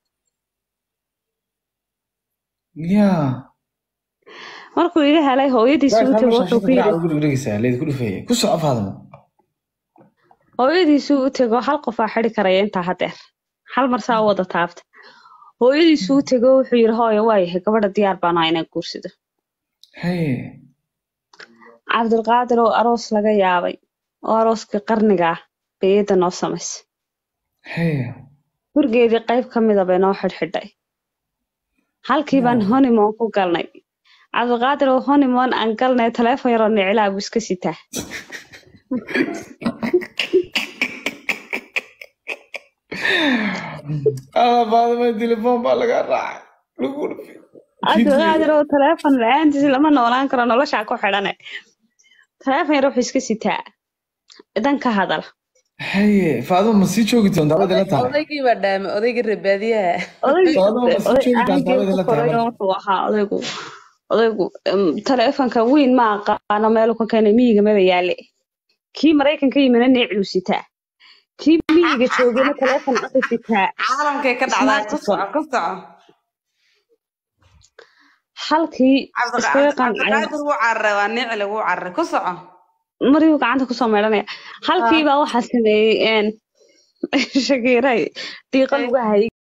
yaa markuu iga helay hooyadiisu u tego wuxuu ku yidhi gurigdhegeysaa leedku dhufeeye ku soco faaduma hooyadiisu u tego hal qofaa xidi karaya intaa hadeer hal mar saa u wada taabta hooyadiisu u tego wuxuu yidhi hooyo waa yahay gabadha diyaar baan ahaa inaan guursado hay cabdilqaadir oo aroos laga yaabay oo arooskii qarniga ah bay eedda noo samaysay hay gurigeedii qayb ka mida bay noo xidhxidhay halkii baan honeymoon ku galnay cabdiqaadir oo honeymoon aan galnay taleefon yaroo nicilaa buu iska sitaa alla faadimay telefoon baa laga raacay lagu dhufay cabdiqaadir oo taleefon la-aantiis lama noolaan karo noloshaa ku xidhane taleefon yar wuxuu iska sitaa dan ka hadal haye faadima ma sii joogi doontaa waad ila tahay odaygii baa dhaamay odaygii reebaadiyaha Faadimo, ma sii joogi doontaa waad ila tahay marka? wuxuu ahaa odaygu odaygu em, taleefonka weyn ma aqaano meelu ka keenay miyiga maba yaale kii maraykanka yimina neeclu sitaa kii miyiga joogana taleefon aka sitaa caalamkay ka dhacdaa ku soco ku soco halkii iskaga qancay cabdiqaadir wuu cararay waa nicli wuu cararay ku soco mariyuu gacanta kusoo meedhanaya halkiibaa waxaa sameeyey shakiiray diiqa lugaha